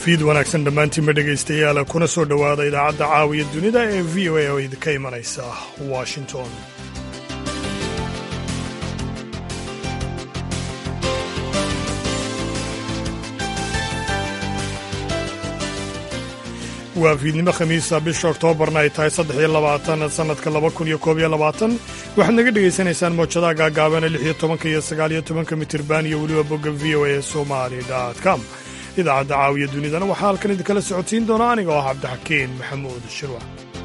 fiid wanaagsan dhammaantiinba dhegaystayaal kuna soo dhowaada idaacadda caawiya dunida ee v o a oo idinka imanaysa washington waa fiidnimo khamiisa bisha oktoobarna ay tahay saddex iyo labaatan sannadka laba kun iyo koob iyo labaatan waxaad naga dhegaysanaysaan moojadaha gaagaabana lix iyo tobanka iyo sagaal iyo tobanka mitirban iyo weliba bogga v o a somali com idaacadda caawiya dunidana waxaa halkan idinkala socotiin doona aniga oo ah cabdixakiin maxamuud shirwa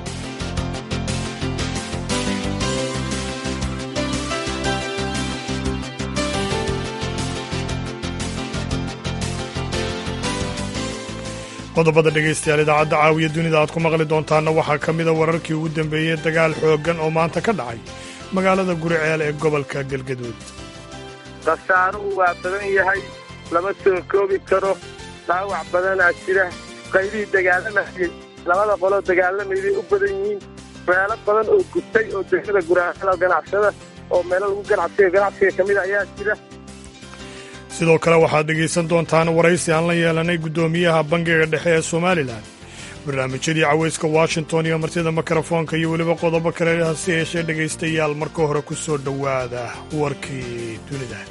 qodobada dhegaystayaal idaacadda caawiya dunida aad ku maqli doontaanna waxaa ka mida wararkii ugu dambeeyey dagaal xooggan oo maanta ka dhacay magaalada guriceel ee gobolka galgaduud khasaaruhu waa badan yahay lama soo koobi karo dhaawac badanaa jira qaybihii dagaalamayey labada qoloo dagaalamayday u badan yihiin meelo badan oo gubtay oo degmada guraaala ganacsada oo meelo lagu ganacsiga ganacsiga ka mida ayaa jira sidoo kale waxaad dhegaysan doontaan waraysi aan la yeelanay guddoomiyaha bangiga dhexe ee somalilan barnaamijyadii cawayska washington iyo martida mikrofoonka iyo weliba qodobo kale hase yeeshee dhegaystayaal marka hore ku soo dhowaada warkii dunida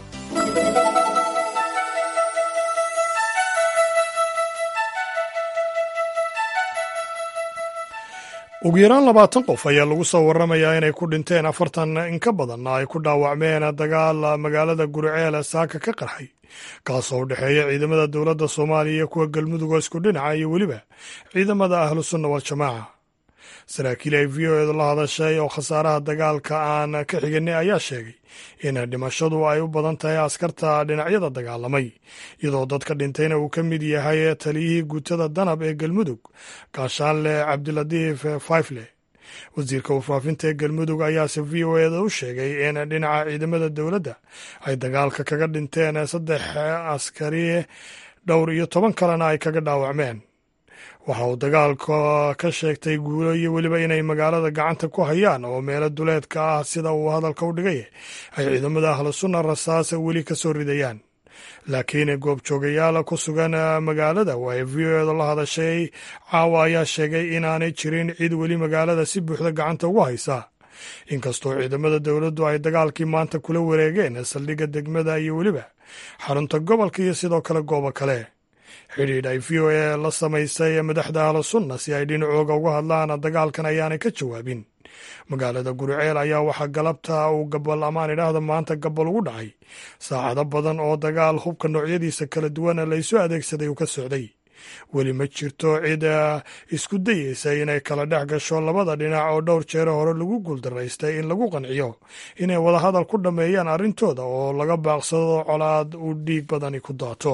ugu yaraan labaatan qof ayaa lagu soo warramayaa inay ku dhinteen afartan in ka badanna ay ku dhaawacmeen dagaal magaalada guriceel saaka ka qarxay kaasoo u dhexeeya ciidamada dowladda soomaaliya iyo kuwa galmudugoo isku dhinaca iyo weliba ciidamada ahlu sunna waljamaaca saraakiil ay v o edu la hadashay oo khasaaraha dagaalka aan ka xiganay ayaa sheegay in dhimashadu ay u badan tahay askarta dhinacyada dagaalamay iyadoo dadka dhintayna uu ka mid yahay taliyihii guutada danab ee galmudug gaashaanle cabdilatiif faifle wasiirka warfaafinta ee galmudug ayaase v o eda u sheegay in dhinaca ciidamada dowladda ay dagaalka kaga dhinteen saddex askari dhowr iyo toban kalena ay kaga dhaawacmeen waxa uu dagaalka ka sheegtay guulo iyo weliba inay magaalada gacanta ku hayaan oo meelo duleedka ah sida uu hadalka u dhigay ay ciidamada ahlu sunna rasaasa weli ka soo ridayaan laakiin goobjoogayaal ku sugan magaalada oo ay v o edu la hadashay caawa ayaa sheegay inaanay jirin cid weli magaalada si buuxda gacanta ugu haysa inkastoo ciidamada dowladdu ay dagaalkii maanta kula wareegeen saldhigga degmada iyo weliba xarunta gobolka iyo sidoo kale goobo kale xidhiidh ay v o a la samaysay madaxda ahlu sunna si ay dhinacooga uga hadlaan dagaalkan ayaanay ka jawaabin magaalada guriceel ayaa waxaa galabta uu gabal amaan idhaahda maanta gabal ugu dhacay saacado badan oo dagaal hubka noocyadiisa kala duwan laysu adeegsaday uu ka socday weli ma jirto cid isku dayeysa inay kala dhex gasho labada dhinac oo dhowr jeero hore lagu guuldaraystay in lagu qanciyo inay wadahadal ku dhammeeyaan arrintooda oo laga baaqsado colaad uu dhiig badani ku daato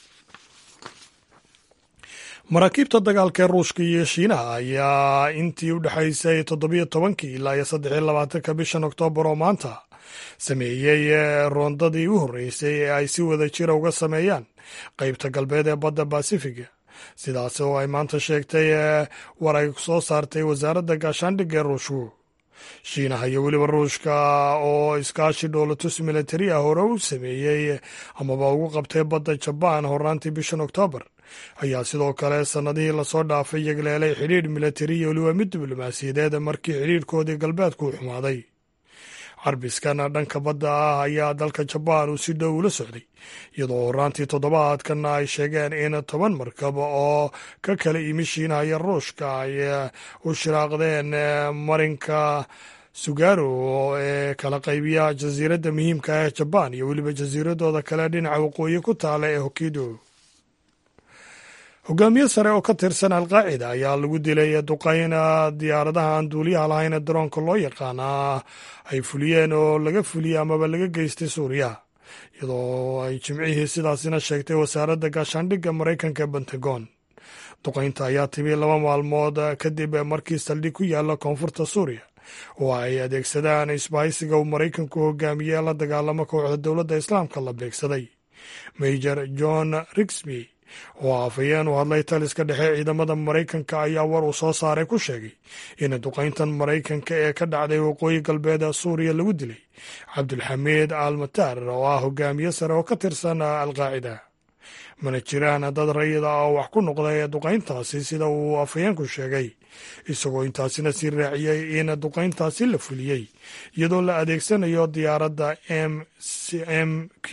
maraakiibta dagaalka ee ruushka iyo shiinaha ayaa intii u dhexaysay toddobiyo tobankii ilaa iyo saddexiyo labaatanka bishan oktoobar oo maanta sameeyey roondadii u horreysay ee ay si wada jira uga sameeyaan qeybta galbeed ee badda basifiga sidaas oo ay maanta sheegtay war ay soo saartay wasaaradda gaashaandhigga ee ruushku shiinaha iyo weliba ruushka oo iskaashi dhoolatus militari ah hore u sameeyey amaba ugu qabtay badda jabaan hornaantii bishan oktoobar ayaa sidoo kale sannadihii lasoo dhaafay yagleelay xidhiidh militari iyo weliba mid diblomaasiyadeed markii xidhiidhkoodii galbeedku u xumaaday carbiskan dhanka badda ah ayaa dalka jabaan uu si dhow ula socday iyadoo horraantii toddobaadkanna ay sheegeen in toban markab oo ka kala imi shiinaha iyo ruushka ay u shiraaqdeen marinka sugaro ee kala qaybiya jasiiradda muhiimka ah ee jabaan iyo weliba jasiiradooda kale dhinaca waqooyi ku taala ee hokido hogaamiye sare oo ka tirsan alqaacida ayaa lagu dilay duqayn diyaaradaha aan duuliyaha lahayn daroonka loo yaqaana ay fuliyeen oo laga fuliyey amaba laga geystay suuriya iyadoo ay jimcihii sidaasina sheegtay wasaaradda gaashaandhigga maraykanka ee pentagon duqaynta ayaa timi laba maalmood kadib markii saldhig ku yaala koonfurta suuriya oo ay adeegsadaan isbahaysiga uu maraykanku hogaamiyey la dagaalamo kooxda dowladda islaamka la beegsaday major john rigsby oo afhayeen u hadlay taliska dhexe ciidamada maraykanka ayaa war uu soo saaray ku sheegay in duqayntan maraykanka ee ka dhacday waqooyi galbeed suuriya lagu dilay cabdulxamiid al mataar oo ah hogaamiye sare oo ka tirsan alqaacida mana jiraan dad rayida ah oo wax ku noqday duqayntaasi sida uu afhayeenku sheegay isagoo intaasina sii raaciyey in duqayntaasi la fuliyey iyadoo la adeegsanayo diyaaradda m m q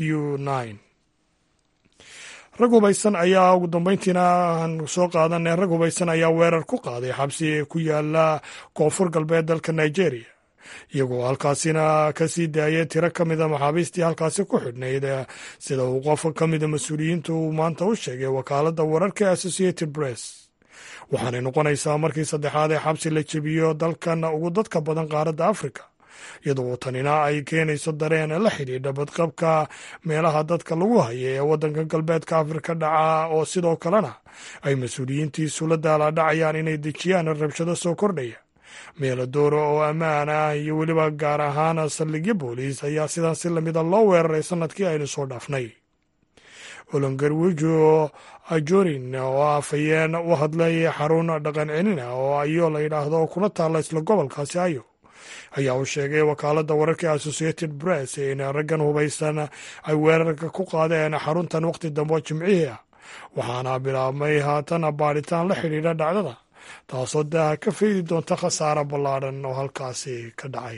rag hubaysan ayaa ugu dambeyntiina aan soo qaadanay rag hubaysan ayaa weerar ku qaaday xabsi ku yaala koonfur galbeed dalka nigeria iyagoo halkaasina ka sii daayay tiro ka mida maxaabiistii halkaasi ku xidhnayd sida uu qof ka mida mas-uuliyiintu uu maanta u sheegay wakaaladda wararka associated press waxaanay noqonaysaa markii saddexaad ee xabsi la jebiyo dalkan ugu dadka badan qaaradda africa iyadoo tanina ay keenayso dareen la xidhiidha badqabka meelaha dadka lagu haya ee waddanka galbeedka afrika dhaca oo sidoo kalena ay mas-uuliyiintiisu la daalaadhacayaan inay dejiyaan rabshado soo kordhaya meelo dooro oo ammaan ah iyo weliba gaar ahaan saldhigyo booliis ayaa sidaas si lamida loo weeraray sanadkii aynu soo dhaafnay olongarwijo ajorin oo afhayeen u hadlay xarun dhaqan celina oo ayo la yidhaahdo kuna taalla isla gobolkaasi ayo ayaa uu sheegay wakaaladda wararka associated press in raggan hubaysan ay weerarka ku qaadeen xaruntan waqti dambe jimcihii ah waxaana bilaabmay haatan baadhitaan la xidhiidha dhacdada taasoo daaha ka faydi doonta khasaare ballaadhan oo halkaasi ka dhacay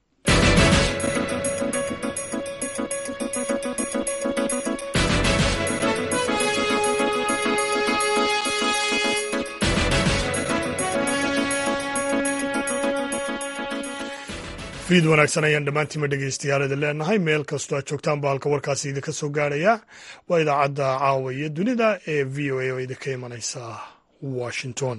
fiid wanaagsan ayaan dhammaantiinma dhegeystayaal leenahay meel kastoo aad joogtaan ba halka warkaasi idinka soo gaaraya waa idaacadda caawa iyo dunida ee v o a oo idinka imanaysa washington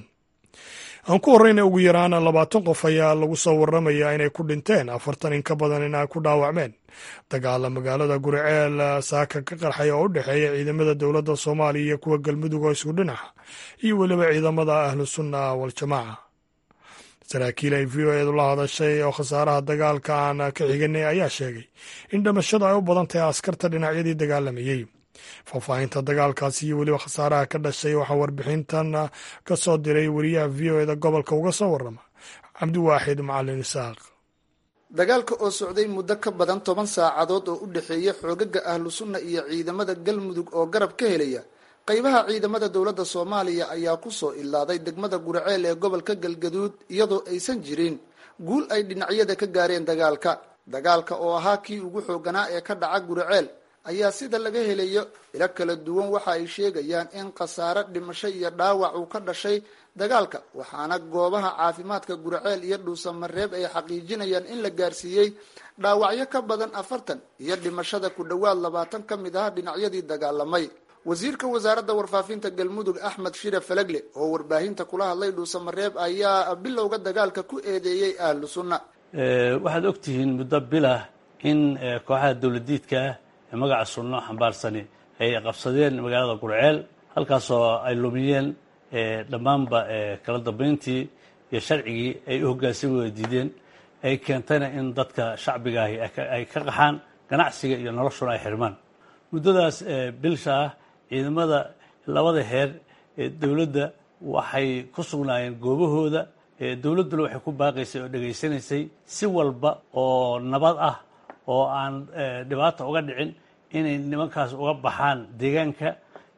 aan ku horreyna ugu yaraan labaatan qof ayaa lagu soo warramayaa inay ku dhinteen afartan in ka badan in ay ku dhaawacmeen dagaala magaalada guriceel saaka ka qarxay oo u dhexeeya ciidamada dowladda soomaaliya iyo kuwa galmudug oo isku dhinaca iyo weliba ciidamada ahlu sunna waljamaaca saraakiil ay v o eedu la hadashay oo khasaaraha dagaalka aan ka xiganay ayaa sheegay in dhimashada ay u badan tahay askarta dhinacyadii dagaalamayey faahfaahinta dagaalkaasi iyo weliba khasaaraha ka dhashay waxaa warbixintan ka soo diray wariyaha v o eda gobolka uga soo warrama cabdiwaaxid macalin isaaq dagaalka oo socday muddo ka badan toban saacadood oo u dhexeeya xoogaga ahlu sunna iyo ciidamada galmudug oo garab ka helaya qaybaha ciidamada dowladda soomaaliya ayaa kusoo ilaaday degmada guraceel ee gobolka galgaduud iyadoo aysan jirin guul ay dhinacyada ka gaareen dagaalka dagaalka oo ahaa kii ugu xooganaa ee ka dhaca guraceel ayaa sida laga helayo ilo kala duwan waxa ay sheegayaan in khasaare dhimasho iyo dhaawac uu ka dhashay dagaalka waxaana goobaha caafimaadka guraceel iyo dhuusamareeb ay xaqiijinayaan in la gaarsiiyey dhaawacyo ka badan afartan iyo dhimashada ku dhowaad labaatan ka mid ah dhinacyadii dagaalamay wasiirka wasaaradda warfaafinta galmudug axmed shire falagle oo warbaahinta kula hadlay dhuusamareeb ayaa bilowga dagaalka ku eedeeyey ahlu sunna waxaad ogtihiin muddo bilah in kooxaha dowladiidka ah ee magaca sunno xambaarsani ay qabsadeen magaalada gurceel halkaasoo ay lumiyeen dhammaanba kala dambeyntii iyo sharcigii ay u hoggaansami wada diideen ay keentayna in dadka shacbigaahi ay ka qaxaan ganacsiga iyo noloshuna ay xirmaan muddadaas bilsha ah ciidamada labada heer ee dowladda waxay ku sugnaayeen goobahooda dowladduna waxay ku baaqaysay oo dhegaysanaysay si walba oo nabad ah oo aan dhibaata uga dhicin inay nimankaas uga baxaan deegaanka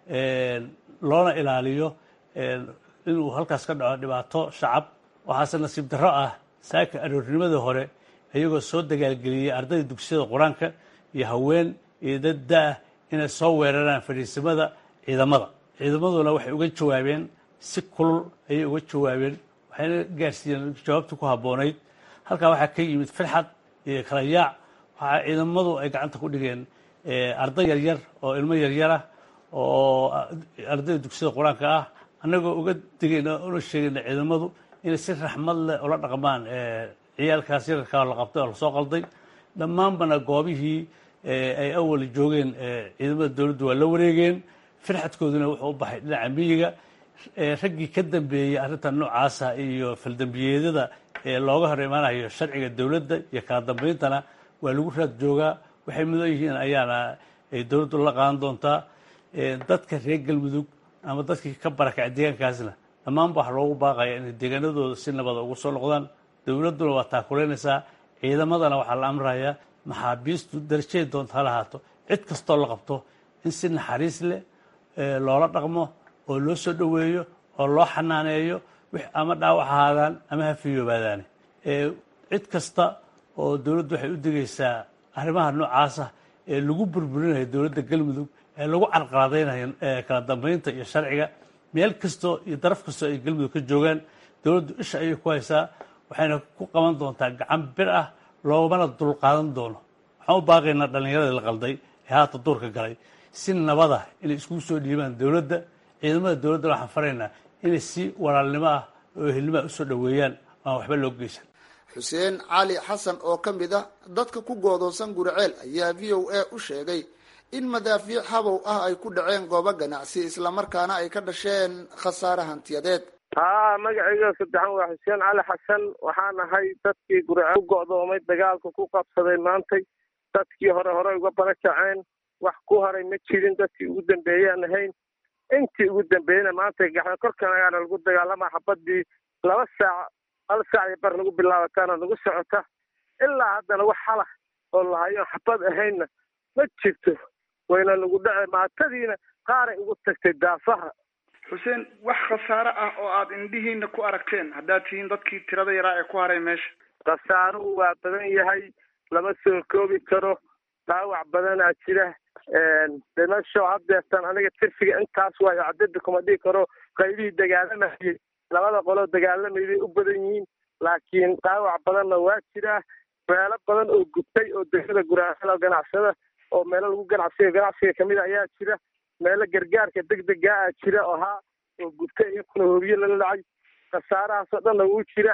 loona ilaaliyo inuu halkaas ka dhaco dhibaato shacab waxaase nasiib darro ah saaka aroornimadii hore iyagoo soo dagaalgeliyey ardayda dugsiyada qur-aanka iyo haween iyo dad da-ah inay soo weeraraan fadhiisimada ciidamada ciidamaduna waxay uga jawaabeen si kulul ayay uga jawaabeen waxayna gaarsiiyeen jawaabtii ku habboonayd halkaa waxaa ka yimid firxad iyo kala yaac waxaa ciidamadu ay gacanta ku dhigeen arday yaryar oo ilmo yaryar ah oo ardayda dugsiyada qur-aanka ah annagoo uga digayna una sheegayna ciidamadu inay si raxmad leh ula dhaqmaan ciyaalkaas yararkaa la qabtay oo lasoo qalday dhammaanbana goobihii ay awal joogeen ciidamada dowladdu waa la wareegeen firxadkooduna wuxuu u baxay dhinaca miyiga raggii ka dambeeyey arrintan noocaasa iyo faldambiyeedyada ee looga hor imaanayo sharciga dowladda iyo kala dambeyntana waa lagu raad joogaa waxay mudan yihiin ayaana ay dowladdu la qaadan doontaa dadka reer galmudug ama dadkii ka barakacay deegaankaasna dhammaanba waxaa loogu baaqaya inay deegaanadooda si nabada ugu soo noqdaan dowladduna waa taakuleynaysaa ciidamadana waxaa la amrayaa maxaabiistu darajaday doonta ha lahaato cid kastoo la qabto in si naxariis leh loola dhaqmo oo loo soo dhoweeyo oo loo xanaaneeyo wix ama dhaawac ahaadaan ama ha fiyoobaadaane cid kasta oo dowladdu waxay u digaysaa arrimaha noocaasa ee lagu burburinayo dowladda galmudug ee lagu carqaladaynayo kala dambeynta iyo sharciga meel kastoo iyo daraf kastoo ay galmudug ka joogaan dowladdu isha ayay ku haysaa waxayna ku qaban doontaa gacan bir ah loomana dulqaadan doono waxaan u baaqaynaa dhallinyaradii la qalday ee haata duurka galay si nabada inay iskugu soo dhiibaan dowladda ciidamada dowladda waxaan faraynaa inay si walaalnimo ah oo ehelnimoa usoo dhoweeyaan aan waxba loo geysan xuseen cali xasan oo ka mid ah dadka ku goodoonsan guriceel ayaa v o a u sheegay in madaafiic habow ah ay ku dhaceen goobo ganacsi islamarkaana ay ka dhasheen khasaare hantiyadeed haa magacayga saddexan waa xuseen cali xasan waxaan ahay dadkii guriceel ku go'doomay dagaalka ku qabsaday maantay dadkii hore hore uga barakaceen wax ku haray ma jirin dadkii ugu dambeeyaan ahayn intii ugu dambeeyena maanta gaxda korkan ayaana lagu dagaalama xabadii laba saac hal saac iyo bar nagu bilaabataana nagu socota ilaa haddana wax halah oo lahayo xabad ahaynna ma jirto wayna nagu dhace maatadiina qaaray ugu tagtay daafaha xuseen wax khasaare ah oo aad indhihiina ku aragteen haddaad tihiin dadkii tirada yaraa ee ku haray meesha khasaaruhu waa badan yahay lama soo koobi karo dhaawac badanaa jira dhimasho haddeertan aniga tirfiga intaas waayo cadada kuma dhigi karo qaybihii dagaalamayay labada qoloo dagaalamayday u badan yihiin laakiin dhaawac badanna waa jiraa meelo badan oo gubtay oo degmada guraaceel ganacsada oo meelo lagu ganacsiga ganacsiga kamid a ayaa jira meelo gargaarka degdega ah jira oo haa oo gubtay iyakuna hobiye lala dhacay khasaarahaasoo dhanna wuu jira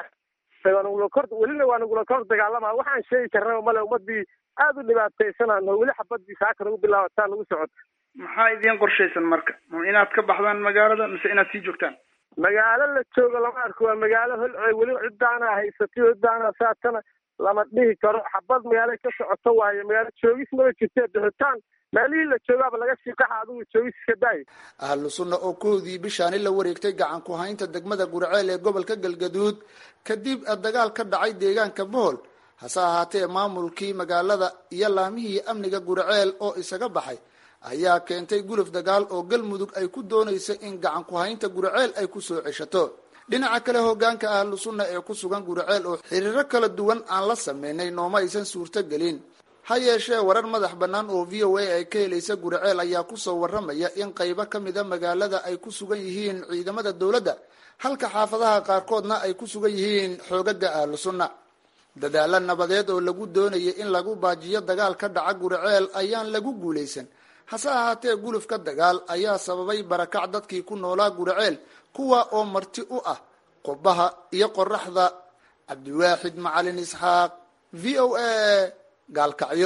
kor welina waa nagula kor dagaalama waxaan sheegi karna male ummadii aada u dhibaataysanano weli xabadii saaka nagu bilaabataa nagu socota maxaa idiin qorshaysan marka ma inaad ka baxdaan magaalada mise inaad sii joogtaan magaalo la joogo lama arko waa magaalo holcoy weli cidaana haysatay cidaana saatana lama dhihi karo xabad magaalo ka socoto waayo magaalo joogis maba jirtee bixitaan meelihii la joogaaba laga sii qaxa adigu joogis iska daaya ahlu sunna oo koodii bishaani la wareegtay gacan ku haynta degmada gurceel ee gobolka galgaduud kadib dagaal ka dhacay deegaanka bohol hase ahaatee maamulkii magaalada iyo laamihii amniga gurceel oo isaga baxay ayaa keentay guluf dagaal oo galmudug ay ku doonaysa in gacan ku haynta gurceel ay kusoo ceshato dhinaca kale hogaanka ahlu sunna ee ku sugan gurceel oo xiriiro kala duwan aan la sameynay nooma aysan suurtogelin ha yeeshee warar madax bannaan oo v o a ay ka helaysa gurceel ayaa kusoo waramaya in qaybo ka mida magaalada ay ku sugan yihiin ciidamada dowladda halka xaafadaha qaarkoodna ay ku sugan yihiin xoogaga ahlu sunna dadaalo nabadeed oo lagu doonayay in lagu baajiyo dagaal ka dhaca gurceel ayaan lagu guulaysan hase ahaatee gulufka dagaal ayaa sababay barakac dadkii ku noolaa gurceel kuwa oo marti u ah qubaha iyo qoraxda cabdiwaaxid macalin isxaaq v o a gaalkacyo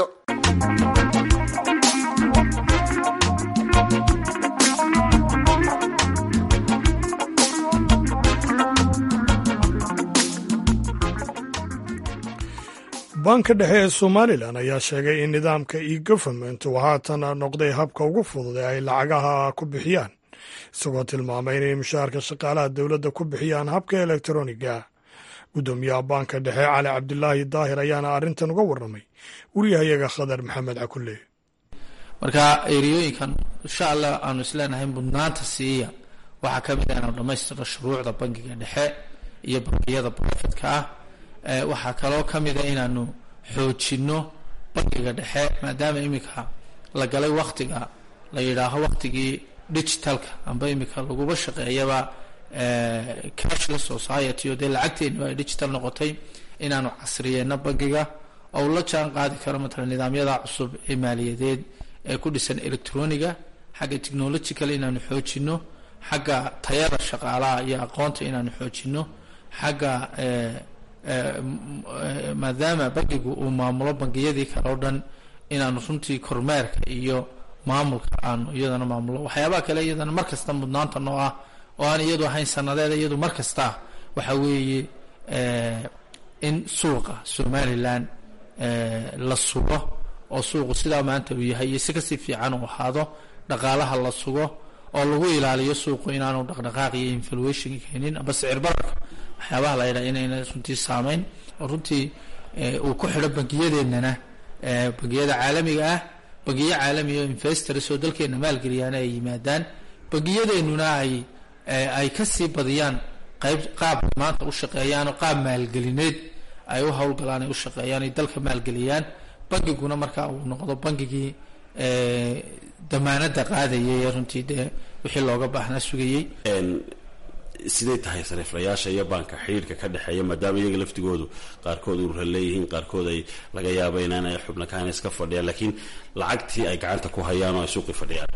banka dhexe ee somalilan ayaa sheegay in nidaamka e government uu haatan noqday habka ugu fudud ee ay lacagaha ku bixiyaan isagoo tilmaamay inay mushaharka shaqaalaha dowladda ku bixiyaan habka elektroniga guddoomiyaha banka dhexe cali cabdilaahi daahir ayaana arrintan uga warramay wariyahayaga khadar maxamed cakulle marka eriyooyinkan insha allah aanu isleenahay mudnaanta siiya waxaa ka mid ah inaanu dhammaystiro shuruucda bankiga dhexe iyo bankiyada brofetka ah waxaa kaloo ka mida inaanu xoojino bankiga dhexe maadaama iminka la galay waktiga la yidhaaho waktigii digitalka amba iminka laguba shaqeeyaba cashless society oo dee lacagteeniba ay digital noqotay inaanu casriyeenno bankiga ou la jaan qaadi karo matalan nidaamyada cusub ee maaliyadeed ee ku dhisan electroniga xagga technological inaanu xoojino xagga tayada shaqaalaha iyo aqoonta inaanu xoojino xagga maadaama bankigu uu maamulo bangiyadii kale o dhan inaanu runtii kormeerka iyo maamulka aanu iyadana maamulo waxyaabaha kale iyadana mar kasta mudnaanta noo ah oo aan iyadu ahayn sanadeeda iyadu mar kasta waxa weeye in suuqa somalilan la sugo oo suuqu sidaa maanta uu yahay iyo si kasii fiican uu ahaado dhaqaalaha la sugo oo lagu ilaaliyo suuqu inaanu dhaqdhaqaaq iyo influation keenin amba sicir bararka waxyaabaha la yidhaha inayna runtii saameyn oo runtii uu ku xidho bangiyadeennana bangiyada caalamiga ah bangiyo caalamiga oo investors oo dalkeena maalgeliyaana ay yimaadaan bangiyadeenuna ay ay ka sii badiyaan qayb qaab maanta u shaqeeyaan oo qaab maalgelineed ay u howlgalaan ay u shaqeeyaan ay dalka maalgeliyaan bangiguna markaa uu noqdo bangigii damaanada qaadayay ee runtii dee wixii looga baahnaa sugayey siday tahay sariiflayaasha iyo baanka xidhiirka ka dhexeeya maadaama iyaga laftigoodu qaarkood urura leeyihiin qaarkood ay laga yaaba inaanay xubno kahan iska fadhiyaan laakiin lacagtii ay gacanta ku hayaan oo ay suuqi fadhiyaan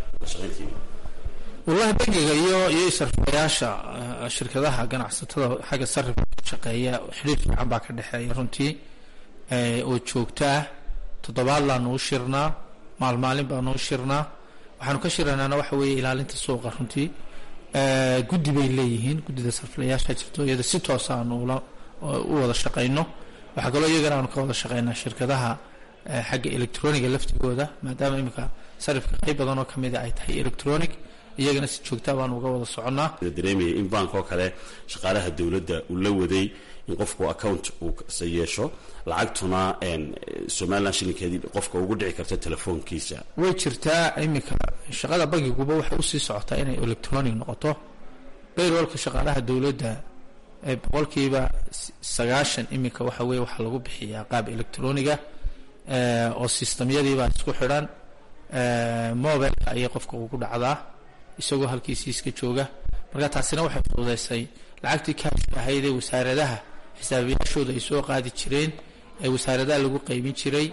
wallahi bangiga iyo iyo sariflayaasha shirkadaha ganacsatada xagga sarifka ka shaqeeya xidhiir fiican baa ka dhexeeya runtii oo joogto ah toddobaad laanu u shirnaa maalmaalin baanu u shirnaa waxaanu ka shiranaana waxa weeye ilaalinta suuqa runtii guddi bay leeyihiin guddida sarfilayaasha jirto iyada si toosa aanu ula u wada shaqayno waxaa kaloo iyagana aanu ka wada shaqaynaa shirkadaha xagga electroniga laftigooda maadaama iminka sarifka qayb badan oo kamida ay tahay electronic iyagana si joogtaa baanu uga wada soconnaa dareemaya in bank oo kale shaqaalaha dowladda uu la waday in qofku account uu yeesho lacagtuna somalilan shilinkeedii qofka ugu dhici karta telefoonkiisa way jirtaa iminka shaqada bangiguba waxay usii socotaa inay electronic noqoto bayrolka shaqaalaha dowladda boqolkiiba sagaashan iminka waxa weye waxaa lagu bixiyaa qaab electroniga oo sistamyadiibaa isku xidhan mobileka ayay qofka ugu dhacdaa isagoo halkiisii iska jooga marka taasina waxay fududeysay lacagtii kaashka ahayd ee wasaaradaha xisaabiyaashooda ay soo qaadi jireen ee wasaaradaha lagu qaybin jiray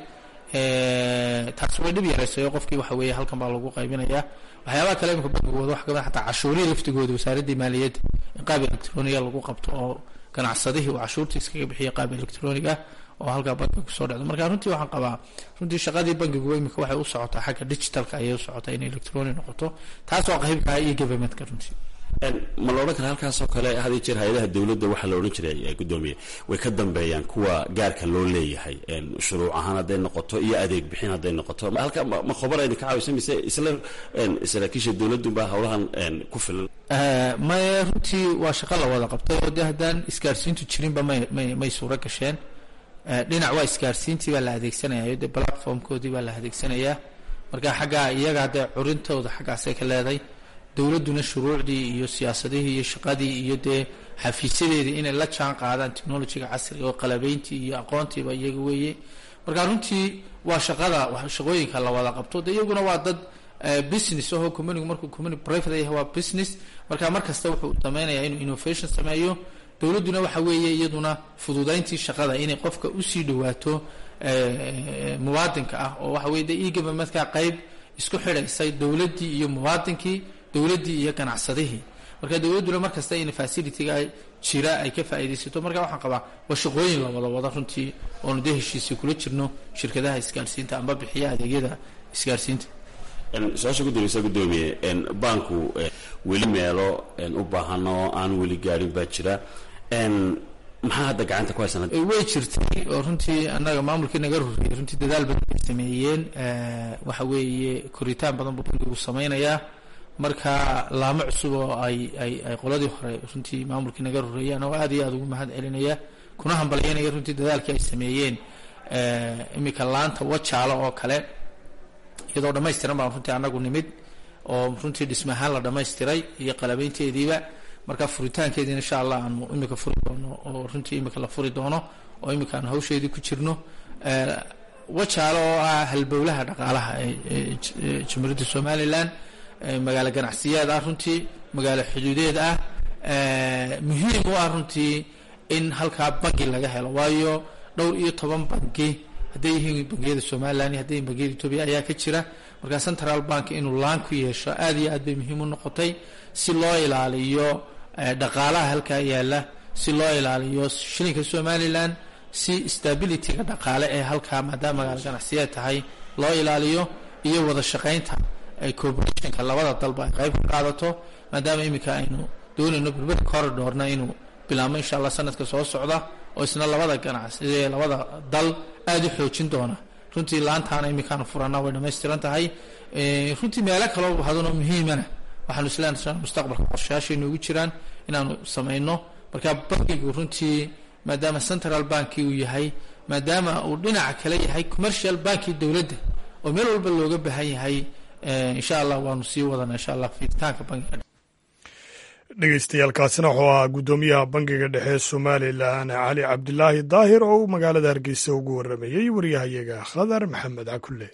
taasi way dhib yaraysay oo qofkii waxa weeye halkan baa lagu qaybinayaa waxyaabaha kale imika bangigooda waxa kamid xataa cashuurihii laftigooda wasaaraddii maaliyadda in qaab electroniga lagu qabto oo ganacsadihii uu cashuurtii iskaga bixiya qaab electroniga oo halkaa bankiga kusoo dhacdo marka runtii waxaan qabaa runtii shaqadii bankigu imika waxay u socotaa xagga digitalka ayay u socotaa in electronic noqoto taas oo qaybka iyo governmentka runtii ma la odhan kara halkaasoo kale had iyo jeer hay-adaha dowladda waxaa la odhan jiray guddoomiye way ka dambeeyaan kuwa gaarka loo leeyahay shuruuc ahaan hadday noqoto iyo adeeg bixin hadday noqoto halka ma khobar idinka caawisa mise isla saraakiisha dowladunbaa howlahan ku filan maya runtii waa shaqo la wada qabtay oo dee haddaan isgaarsiintu jirinba may may may suuro gasheen dhinac waa isgaarsiintii baa la adeegsanayaa dee platformkoodii baa la adeegsanayaa marka xaggaa iyagaa dee curintooda xaggaasay ka leeday dowladduna shuruucdii iyo siyaasadihii iyo shaqadii iyo dee xafiisyadeedii inay la jaan qaadaan technologiga casriga oo qalabeyntii iyo aqoontiiba iyaga weeye marka runtii waa shaqada shaqooyinka la wada qabto de iyaguna waa dad business ahoo communigu markuu community private yahay waa business marka mar kasta wuxuu sameynaya inuu innovation sameeyo dowladduna waxa weeye iyaduna fududayntii shaqada inay qofka usii dhawaato muwaadinka ah oo waxa weye de e-governmentka qayb isku xidhaysay dowladdii iyo muwaadinkii dowladdii iyo ganacsadihii marka dowladduna mar kasta in facilityga jira ay ka faa'iidaysato marka waxaan qabaa waa shaqooyin la wada wada runtii oonu dee heshiisii kula jirno shirkadaha isgaarsiinta amba bixiya adeegyada isgaarsiinta su-aasha guddoomeysa guddoomiye banku weli meelo u baahan oo aan weli gaadhin baa jira maxaa hadda gacanta ku haysan way jirtay oo runtii annaga maamulkii naga ruriyay runtii dadaal badan bay sameeyeen waxa weeye koritaan badan buu bankigu sameynayaa marka laamo cusub oo ay ay ay qoladii hore runtii maamulkii naga rureeyaan oo aad iyo aada ugu mahad celinaya kuna hambalyanaya runtii dadaalkii ay sameeyeen iminka laanta wajaalo oo kale iyadoo dhammaystiran baan runtii annagu nimid oo runtii dhisme ahaan la dhammaystiray iyo qalabeynteediiba marka furitaankeediina insha allah aanu imika furi doono oo runtii imika la furi doono oo imika aanu hawsheedii ku jirno wajaalo oo ah halbowlaha dhaqaalaha ee jamhuuriyadda somalilan magaalo ganacsiyeed ah runtii magaalo xuduudeed ah muhiim u ah runtii in halkaa bangi laga helo waayo dhowr iyo toban bangi hadday yihiin bangiyada somalilan iyo hadday yihin bangiyada etoobiya ayaa ka jira marka central bank inuu laan ku yeesho aad iyo aad bay muhiim u noqotay si loo ilaaliyo dhaqaalaha halkaa yaala si loo ilaaliyo shilinka somalilan si stabilityga dhaqaale ee halkaa maadaama magaalo ganacsiyeed tahay loo ilaaliyo iyo wada shaqaynta corporationka labada dalba ay qayb ka qaadato maadaama iminka aynu doonayno berberi corridorna inuu bilaabmo insha allah sanadka soo socda oo isna labada ganacsi labada dal aada u xoojin doona runtii laantaana iminkaanu furana way dhamaystiran tahay runtii meelo kaloo hadanoo muhiimana waxaanu isleenahay mustaqbalka qorshayaashaynu ugu jiraan inaanu samayno marka bankigu runtii maadaama central banki uu yahay maadaama uu dhinaca kale yahay commercial banki dowladda oo meel walba looga baahan yahay insha allah waanu sii wadanaa insha allah fiiritaanka bangiga dhegeystayaaalkaasina wuxuu ahaa guddoomiyaha bangiga dhexe somalilan cali cabdilaahi daahir oo uu magaalada hargeysa ugu waramayey waryahayaga khadar maxamed cakulle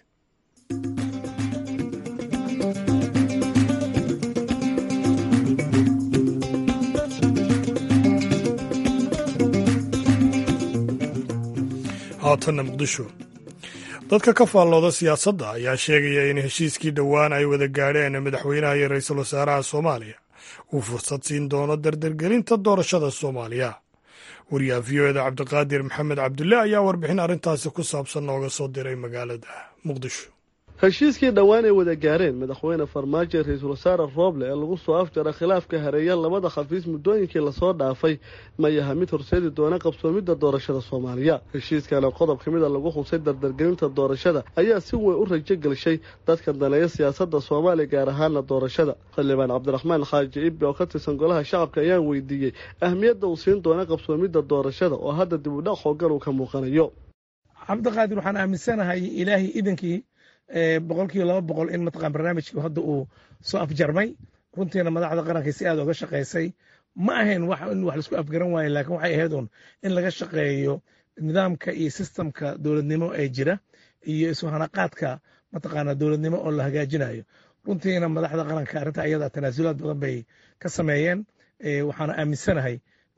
haatanna muqdisho dadka ka faallooda siyaasadda ayaa sheegaya in heshiiskii dhowaan ay wada gaadheen madaxweynaha iyo ra-iisul wasaaraha soomaaliya uu fursad siin doono dardargelinta doorashada soomaaliya wariyaha v o eda cabdiqaadir maxamed cabdulle ayaa warbixin arrintaasi ku saabsan nooga soo diray magaalada muqdisho heshiiskii dhowaan ay wada gaareen madaxweyne farmaajo ra-iisul wasaare rooble ee lagu soo afjara khilaafka hareeya labada khafiis muddooyinkii lasoo dhaafay ma yaha mid horseedi doona qabsoomidda doorashada soomaaliya heshiiskana qodob ka mida lagu xusay dardargelinta doorashada ayaa si weyn u rajo gelshay dadka daneeya siyaasadda soomaaliya gaar ahaana doorashada xildhibaan cabdiraxmaan xaaji ibbi oo ka tirsan golaha shacabka ayaan weydiiyey ahmiyadda uu siin doona qabsoomidda doorashada oo hadda dib u dhac xoogan uu ka muuqanayo cabdiqaadir waxaan aaminsanahay ilaahay idankii boqol kiiba laba boqol in mataqaan barnaamijkii hadda uu soo afjarmay runtiina madaxda qaranka si aad oga shaqaysay ma ahayn wax in wax laisku afgaran waayo laakiin waxay ahayd un in laga shaqeeyo nidaamka iyo sistamka dowladnimo ee jira iyo isuhanaqaadka mataqaana dowladnimo oo la hagaajinayo runtiina madaxda qaranka arrinta ayada tanaasulaad badan bay ka sameeyeen waxaana aaminsanahay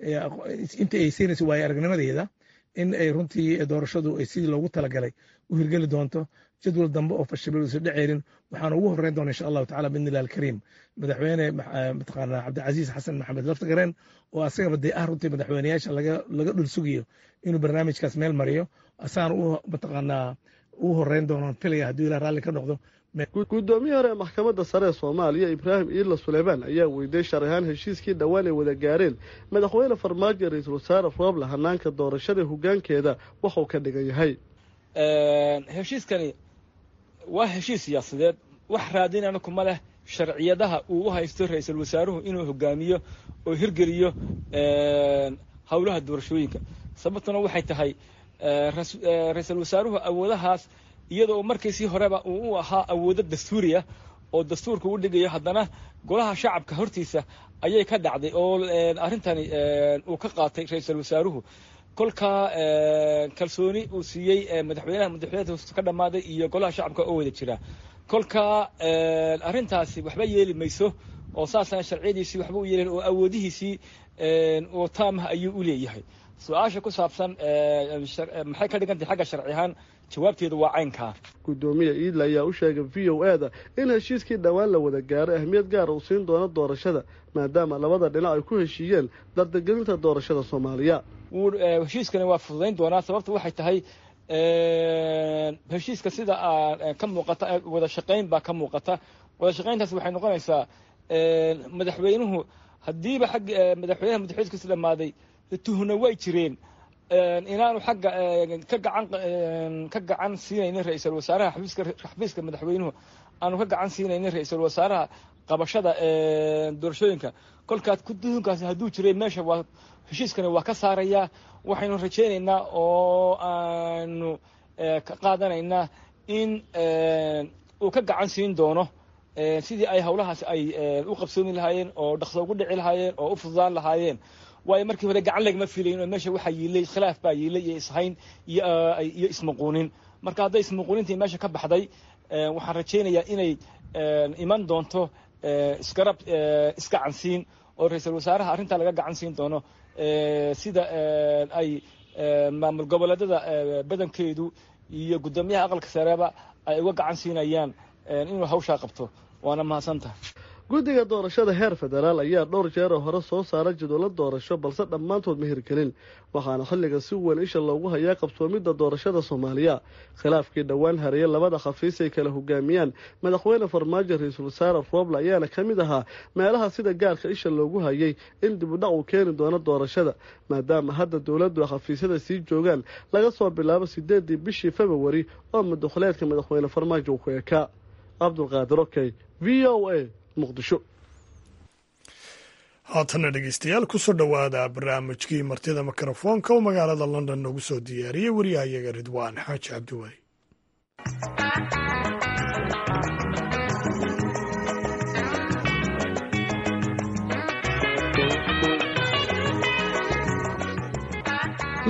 inta ay siinayso waayo aragnimadeeda in ay runtii doorashadu ay sidii loogu talagalay u hirgeli doonto jadwal dambe oo fashilol isu dheceelin waxaana ugu horreyn doona insha allahu tacala biidni illahi alkariim madaxweyne mataqaana cabdicasiis xasan maxamed laftagareen oo asagaba dee ah runtii madaxweyneyaasha laga laga dhul sugayo inuu barnaamijkaas meel mariyo asagana u mataqaanaa ugu horreyn doono filaya hadduu ilah raalli ka noqdo guddoomiyii hore ee maxkamadda sare ee soomaaliya ibraahim iila suleymaan ayaa weydiiyey sharci ahaan heshiiskii dhowaan ay wada gaareen madaxweyne farmaajo ra-iisul wasaare rooble hanaanka doorashada hoggaankeeda waxuu ka dhigan yahay heshiiskani waa heshiis siyaasadeed wax raadinana kuma leh sharciyadaha uu u haysto ra-iisul wasaaruhu inuu hogaamiyo oo hirgeliyo howlaha doorashooyinka sababtuna waxay tahay ra-iisul wasaaruhu awoodahaas iyadoo markiisii horeba uu u ahaa awoodo dastuuriya oo dastuurka u dhigayo haddana golaha shacabka hortiisa ayay ka dhacday oo arrintani uu ka qaatay ra-iisul wasaaruhu kolkaa kalsooni uu siiyey madaxweynaha madaxweynaha ka dhammaaday iyo golaha shacabka oo wada jira kolkaa arrintaasi waxba yeeli mayso oo saasana sharciyadiisii waxba u yeelin oo awoodihiisii oo taamah ayuu u leeyahay su-aasha ku saabsan maxay ka dhigantahay xagga sharci ahaan jawaabteedu waa caynkaa guddoomiya iidla ayaa u sheegay v o e da in heshiiskii dhowaan la wada gaaray ahmiyad gaara uu siin doono doorashada maadaama labada dhinac ay ku heshiiyeen dardagelinta doorashada soomaaliya heshiiskani waa fududayn doonaa sababta waxay tahay heshiiska sida ka muuqata wada shaqayn baa ka muuqata wada shaqayntaas waxay noqonaysaa madaxweynuhu haddiiba xag madaxweynaha madaxweynkiisa dhammaaday tuhna way jireen inaanu xagga ka gacan ka gacan siinaynin ra-iisul wasaaraha xafiiska xafiiska madaxweynuhu aanu ka gacan siinaynin ra-iisul wasaaraha qabashada doorashooyinka kolkaas tuhunkaasi hadduu jiray meesha waa heshiiskani waa ka saarayaa waxaynu rajaynaynaa oo aanu ka qaadanaynaa in uu ka gacan siin doono sidii ay howlahaas ay u qabsoomi lahaayeen oo dhaqso ugu dhici lahaayeen oo u fududaan lahaayeen waayo markii hore gacan lagama filayin oo meesha waxaa yiilay khilaaf baa yiilay iyo ishayn iyo ismuquunin marka hadday ismuquunintii meesha ka baxday waxaan rajaynayaa inay iman doonto isgarab isgacansiin oo ra-iisul wasaaraha arrintaa laga gacan siin doono sida ay maamul goboleedada badankeedu iyo guddoomiyaha aqalka sareeba ay uga gacan siinayaan inuu hawshaa qabto waana mahadsantaha guddiga doorashada heer federaal ayaa dhowr jeeroo hore soo saara jadwallo doorasho balse dhammaantood ma hirgelin waxaana xilliga si weyn isha loogu hayaa qabsoomidda doorashada soomaaliya khilaafkii dhowaan hareeye labada khafiis ay kala hogaamiyaan madaxweyne farmaajo ra-iisul wasaare rooble ayaana ka mid ahaa meelaha sida gaarka isha loogu hayay in dibudhac uu keeni doono doorashada maadaama hadda dowladdu ay khafiisyada sii joogaan laga soo bilaabo sideedii bishii februari oo madaxuleedka madaxweyne farmaajo uu ku ekaa cabdulqaadir okey v o a haatana dhegeystayaal kusoo dhowaada barnaamijkii martida mikrofoonka oo magaalada london noogu soo diyaariyey wariyahayaga ridwaan xaaji cabdiweli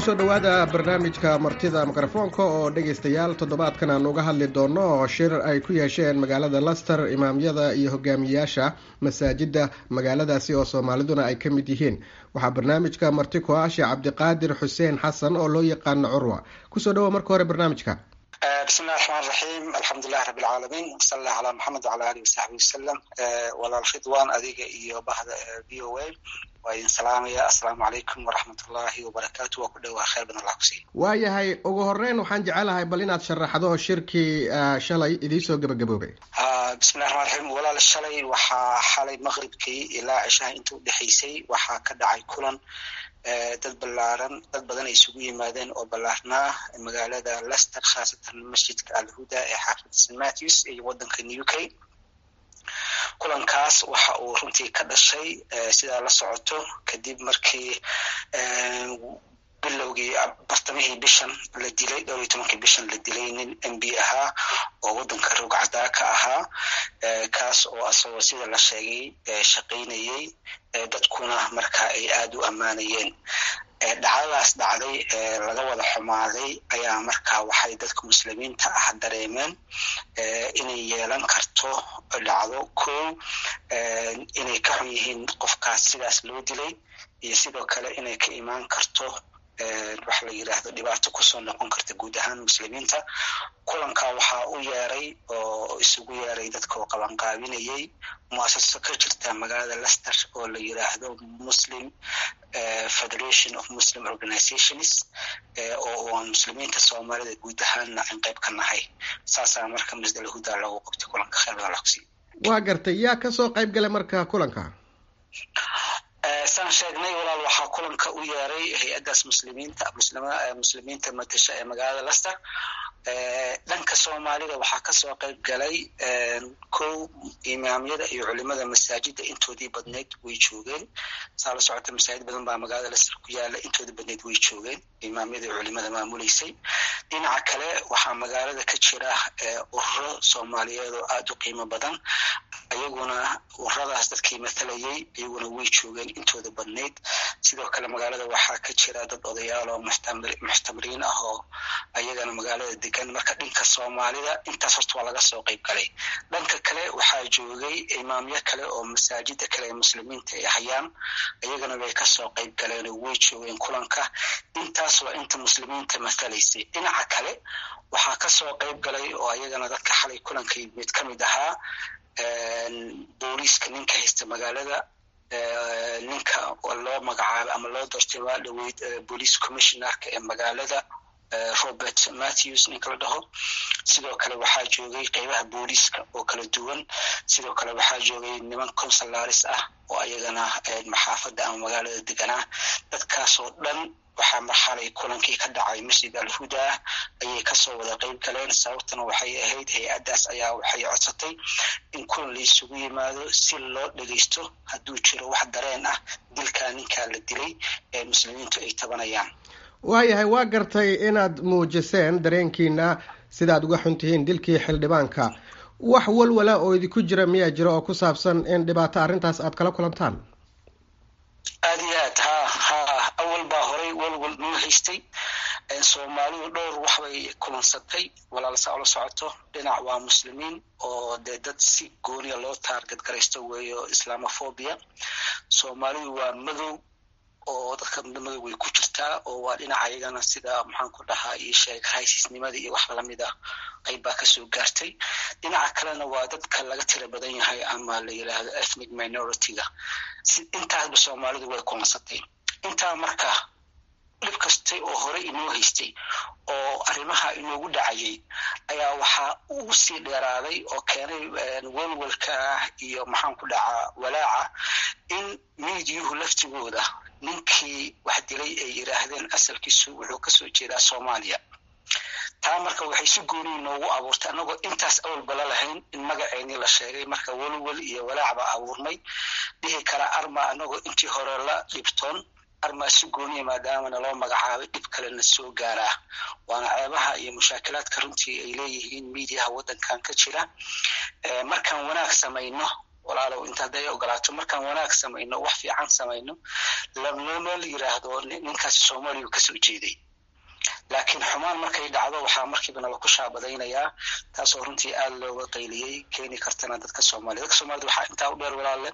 kusoo dhowaada barnaamijka martida mikrofoonka oo dhegaystayaal toddobaadkan aan uga hadli doono shir ay ku yeesheen magaalada laster imaamyada iyo hogaamiyayaasha masaajida magaaladaasi oo soomaaliduna ay ka mid yihiin waxaa barnaamijka marti ku ah sheekh cabdiqaadir xuseen xasan oo loo yaqaano curwa kusoo dhawoa marka hore barnaamijka bismi illahi raxmaan raxiim alxamdulilahi rabbi alcaalamiin wasala allah calaa maxamed wacala alihi wasaxbi wasalam walaal ridwan adiga iyo bahda v o a waa idin salaamaya assalaamu calaykum waraxmatullaahi wabarakaatu waa ku dhowaa khayr badan allah kusiiya waayahay ugu horeyn waxaan jecelahay bal inaad sharaxdo shirkii shalay idiisoo gebagaboobay bismillahi raxmaan raxiim walaal shalay waxaa xalay maqribkii ilaa cishaha inta udhexaysay waxaa ka dhacay kulan dad ballaaran dad badan ay isugu yimaadeen oo ballaarnaa magaalada lester khaasatan masjidka alhuda ee xaafida st matthews iyo waddanka new k kulankaas waxa uu runtii ka dhashay sidaa la socoto kadib markii bilowgii bartamihii bishan la dilay dhowr iyo tobankii bishan la dilay nin m b ahaa oo waddanka rogcaddaa ka ahaa kaas oo asagoo sida la sheegay shaqaynayey dadkuna marka ay aada u ammaanayeen dhacdadaas dhacday laga wada xumaaday ayaa markaa waxay dadka muslimiinta ah dareemeen inay yeelan karto dhacdo kow inay ka xun yihiin qofkaas sidaas loo dilay iyo sidoo kale inay ka imaan karto waxa la yidhaahdo dhibaato kusoo noqon karta guud ahaan muslimiinta kulanka waxaa u yeeray oo isugu yeeray dadka oo qabanqaabinayay muasaso ka jirta magaalada lester oo la yidhaahdo muslim federation of muslim organizations oo aan muslimiinta soomaalida guud ahaanna aan qayb ka nahay saasaa marka masdal huda loogu qabtay kulanka khayr badan lakusi waa gartay yaa kasoo qayb galay marka kulanka saan sheegnay walaal waxaa kulanka u yeeray hay-addaas muslimiinta muslimiinta matasha ee magaalada lester dhanka soomaalida waxaa kasoo qayb galay kow imaamyada iyo culimada masaajida intoodii badneyd way joogeen saa la socota masaajid badan baa magaalada lester ku yaala intoodii badneyd way joogeen imaamyada iyo culimada maamuleysay dhinaca kale waxaa magaalada ka jira ururo soomaaliyeed oo aada u qiimo badan ayaguna ururadaas dadkii mathalayay iyaguna way joogeen intooda badneyd sidoo kale magaalada waxaa ka jira dad odayaal oo muxtamiriin ah oo ayagana magaalada degan marka dhanka soomaalida intaas horta waa laga soo qayb galay dhanka kale waxaa joogay imaamyo kale oo masaajida kale ee muslimiinta ay hayaan ayagana way kasoo qayb galeen oo way joogeen kulanka intaas waa inta muslimiinta mathalaysay dhinaca kale waxaa kasoo qayb galay oo ayagana dadka xalay kulanka mid ka mid ahaa booliiska ninka haysta magaalada ninka loo magacaabay ama loo doortay waa dhaweyd police commissionerka ee magaalada robert matthews ninka la dhaho sidoo kale waxaa joogay qeybaha booliiska oo kala duwan sidoo kale waxaa joogay niman consularis ah oo ayagana maxaafadda ama magaalada deganaa dadkaasoo dhan waxaa marxalay kulankii ka dhacay masjid alhuda ayay kasoo wada qeyb galeen sababtana waxay ahayd hay-addaas ayaa waxay codsatay in kulan la isugu yimaado si loo dhegeysto hadduu jiro wax dareen ah dilkaa ninkaa la dilay ee muslimiintu ay tabanayaan waayahay waa gartay inaad muujiseen dareenkiina sidaad uga xun tihiin dilkii xildhibaanka wax walwala oo idinku jira miyaa jira oo ku saabsan in dhibaato arrintaas aad kala kulantaan aada iyo aad ha ha awal baa horay walwal noo haystay soomaalidu dhowr waxbay kulansatay walaalsa ola socoto dhinac waa muslimiin oo dee dad si gooniya loo taargad garaysto weeyo islamophobia soomaalidu waa madow oo dadka madow way ku jirtaa oo waa dhinaca ayagana sida maxaan ku dhahaa io sheeg raisisnimada iyo wax lamid ah qayb baa kasoo gaartay dhinaca kalena waa dadka laga tira badan yahay ama la yidhaahdo ethnic minority-ga intaasba soomaalidu way kulansatay intaa marka dhib kastay oo hore inoo haystay oo arrimaha inoogu dhacayay ayaa waxaa ugu sii dheeraaday oo keenay welwelka iyo maxaan ku dhacaa walaaca in miidiyuhu laftigooda ninkii wax dilay ay yidhaahdeen asalkiisu wuxuu kasoo jeedaa soomaaliya taa marka waxay si gooniyi noogu abuurtay annagoo intaas awalba la lahayn in magaceennii la sheegay marka welwel iyo walaac baa abuurmay dhihi kara arma annagoo intii hore la dhibtoon armaa si gooniya maadaamana loo magacaabay dhib kalena soo gaaraa waana ceebaha iyo mushaakilaadka runtii ay leeyihiin miidiyaha waddankan ka jira markaan wanaag samayno walaalow inta hadday ogolaato markaan wanaag samayno wax fiican samayno lamnoma la yiraahdo ninkaasi soomaaliya kasoo jeeday laakiin xumaan markay dhacdo waxaa markiiba nala ku shaabadaynayaa taasoo runtii aada looga qayliyey keeni kartana dadka soomaliya dadka soomaalida waxaa intaa u dheer walaalle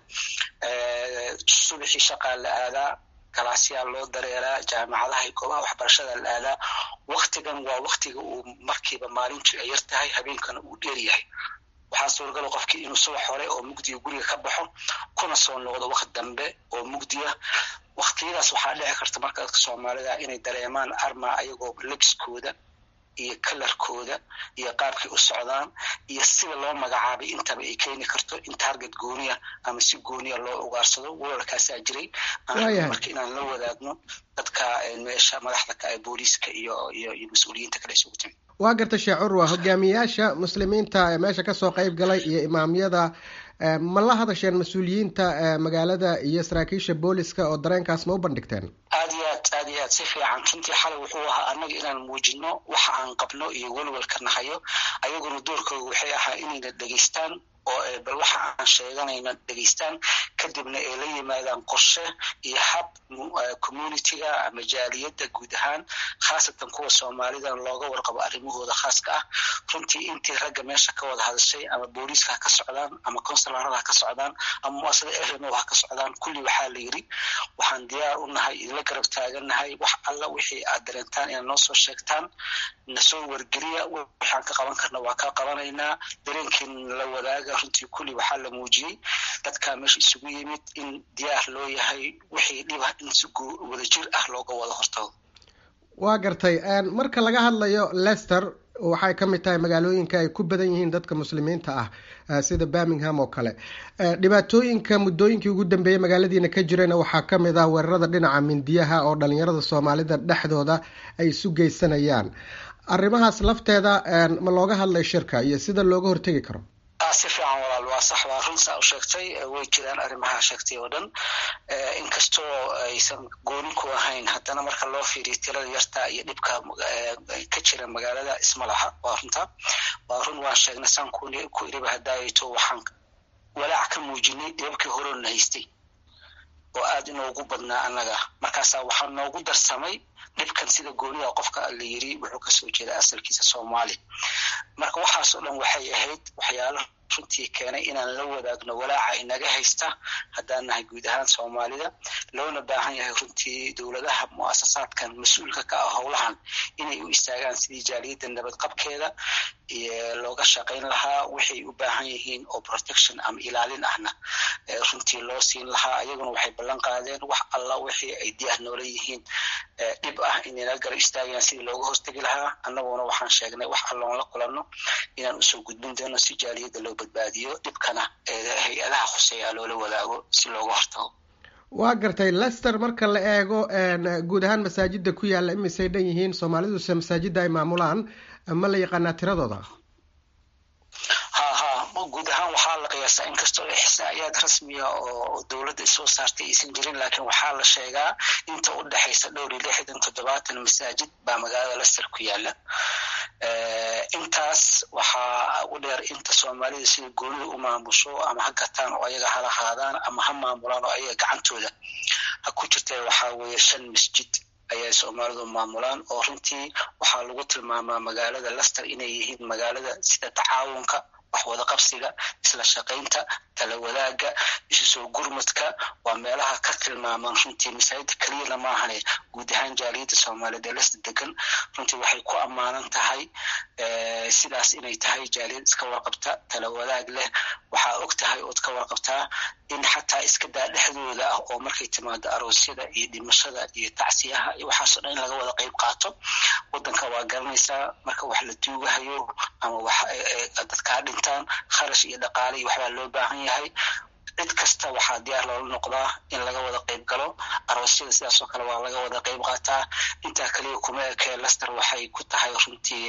subaxii shaqaa la aadaa galaasyaa loo dareeraa jaamacadaha iyo goobaha waxbarashada la aadaa waktigan waa waktiga uu markiiba maalintu ay yar tahay habeenkana uu dheer yahay waxaa suuragala qofkii inuu subax hore oo mugdiga guriga ka baxo kuna soo noqdo waqti dambe oo mugdiya waktiyadaas waxaa dhici karta marka dadka soomaalida inay dareemaan arma ayagoo lebiskooda iyo kalarkooda iyo qaabkay u socdaan iyo sida loo magacaabay intaba ay keeni karto in target gooniya ama si gooniya loo ugaarsado walolkaasaa jiray marka inaan la wadaagno dadka meesha madaxda ka ee booliiska iyo iyo iyo mas-uuliyiinta kale isugu timid waa garta sheekh curwa hogaamiyayaasha muslimiinta ee meesha kasoo qayb galay iyo imaamyada ma la hadasheen mas-uuliyiinta magaalada iyo saraakiisha booliska oo dareenkaas ma u bandhigteen aad iyo aad aad iyo aad si fiican runtii xalay wuxuu ahaa annaga inaan muujino waxa aan qabno iyo welwelka nahayo ayaguna doorkooda waxay ahaa inayna dhegeystaan oo bal waxa aan sheeganayna dhegeystaan kadibna ay la yimaadaan qorshe iyo hab communitiga ama jaaliyadda guud ahaan khaasatan kuwa soomaalidan looga warqabo arrimahooda khaaska ah runtii intii ragga meesha ka wada hadashay ama booliiska ha ka socdaan ama consularada ha ka socdaan ama muasada rmo ha ka socdaan kulli waxaa la yidhi waxaan diyaar u nahay idinla garab taagannahay wax alla wixii aad dareentaan inaad noo soo sheegtaan nasoo wargeliya waxaan ka qaban karna waa ka qabanaynaa dareenkiin la wadaaga runtii kulli waxaa la muujiyey dadkaa meesha isugu yimid in diyaar loo yahay wixii dhiba in si wadajir ah looga wada hortago waa gartay marka laga hadlayo lester waxay ka mid tahay magaalooyinka ay ku badan yihiin dadka muslimiinta ah sida birmingham oo kale dhibaatooyinka muddooyinkii ugu dambeeyey magaaladiina ka jirayna waxaa ka mid ah weerarada dhinaca mindiyaha oo dhalinyarada soomaalida dhexdooda ay isu geysanayaan arrimahaas lafteeda ma looga hadlay shirka iyo sida looga hortegi karo si fiican walaal waa sax waa run saa u sheegtay way jiraan arrimaha sheegtay oo dhan inkastoo aysan goonin ku ahayn haddana marka loo fiiriyo tirada yarta iyo dhibka ka jira magaalada isma laha waa runta waa run waan sheegnay saan ku iriba hadaayato waxaan walaac ka muujinay dhibabkii horoona haystay oo aada inoogu badnaa annaga markaasaa waxaa noogu darsamay dhibkan sida gooniha qofka la yiri wuxuu kasoo jeeda asalkiisa soomaali marka waxaasoo dhan waxay ahayd waxyaalo runtii keenay inaan la wadaagno walaaca inaga haysta haddaan nahay guud ahaan soomaalida loona baahan yahay runtii dowladaha muasasaadkan mas-uulka ka ah howlahan inay u istaagaan sidii jaaliyadda nabadqabkeeda looga shaqayn lahaa waxay u baahan yihiin oo protection ama ilaalin ahna runtii loo siin lahaa ayaguna waxay ballan qaadeen wax alla wixii ay diyaar noola yihiin dhib ah inayna garab istaagayaan sidii looga hortegi lahaa annaguna waxaan sheegnay wax alloon la kulanno inaan usoo gudbin doono si jaaliyadda loo badbaadiyo dhibkana hay-adaha khuseeya loola wadaago si looga hortago waa gartay lester marka la eego guud ahaan masaajida ku yaalla imisay dhan yihiin soomaaliduse masaajida ay maamulaan ma la yaqaanaa tiradooda ha ha guud ahaan waxaa la qiyaasaa inkastoo ixsaa'iyaad rasmiya oo dowladda soo saartay aysan jirin laakiin waxaa la sheegaa inta u dhexaysa dhowr iyo lixdan toddobaatan masaajid baa magaalada lester ku yaala intaas waxaa u dheer inta soomaalida sida goonida u maamusho ama ha gataan oo ayaga hala haadaan ama ha maamulaan oo ayaga gacantooda ha ku jirta waxaa weeye shan masjid ayay soomaalidu maamulaan oo runtii waxaa lagu tilmaamaa magaalada lester inay yihiin magaalada sida tacaawunka wax wada qabsiga isla shaqaynta tala wadaaga isu soo gurmadka waa meelaha ka tilmaamaan runtii masaajida keliyana maahane guud ahaan jaaliyadda soomaaliyeed ee lesta degan runtii waxay ku ammaanan tahay sidaas inay tahay jaaliyad iska warqabta tala wadaag leh waxaa og tahay ood ka warqabtaa in xataa iska daa dhexdooda ah oo markay timaado aroosyada iyo dhimashada iyo tacsiyaha iyo waxaasoo dhan in laga wada qayb qaato wadanka waa garanaysaa marka wax la duugahayo ama wax dadkaa dhintaan kharash iyo dhaqaale iyo waxbaa loo baahan yahay cid kasta waxaa diyaar loola noqdaa in laga wada qayb galo aroosyada sidaasoo kale waa laga wada qayb qaataa intaa kaliya kuma ekee lester waxay ku tahay runtii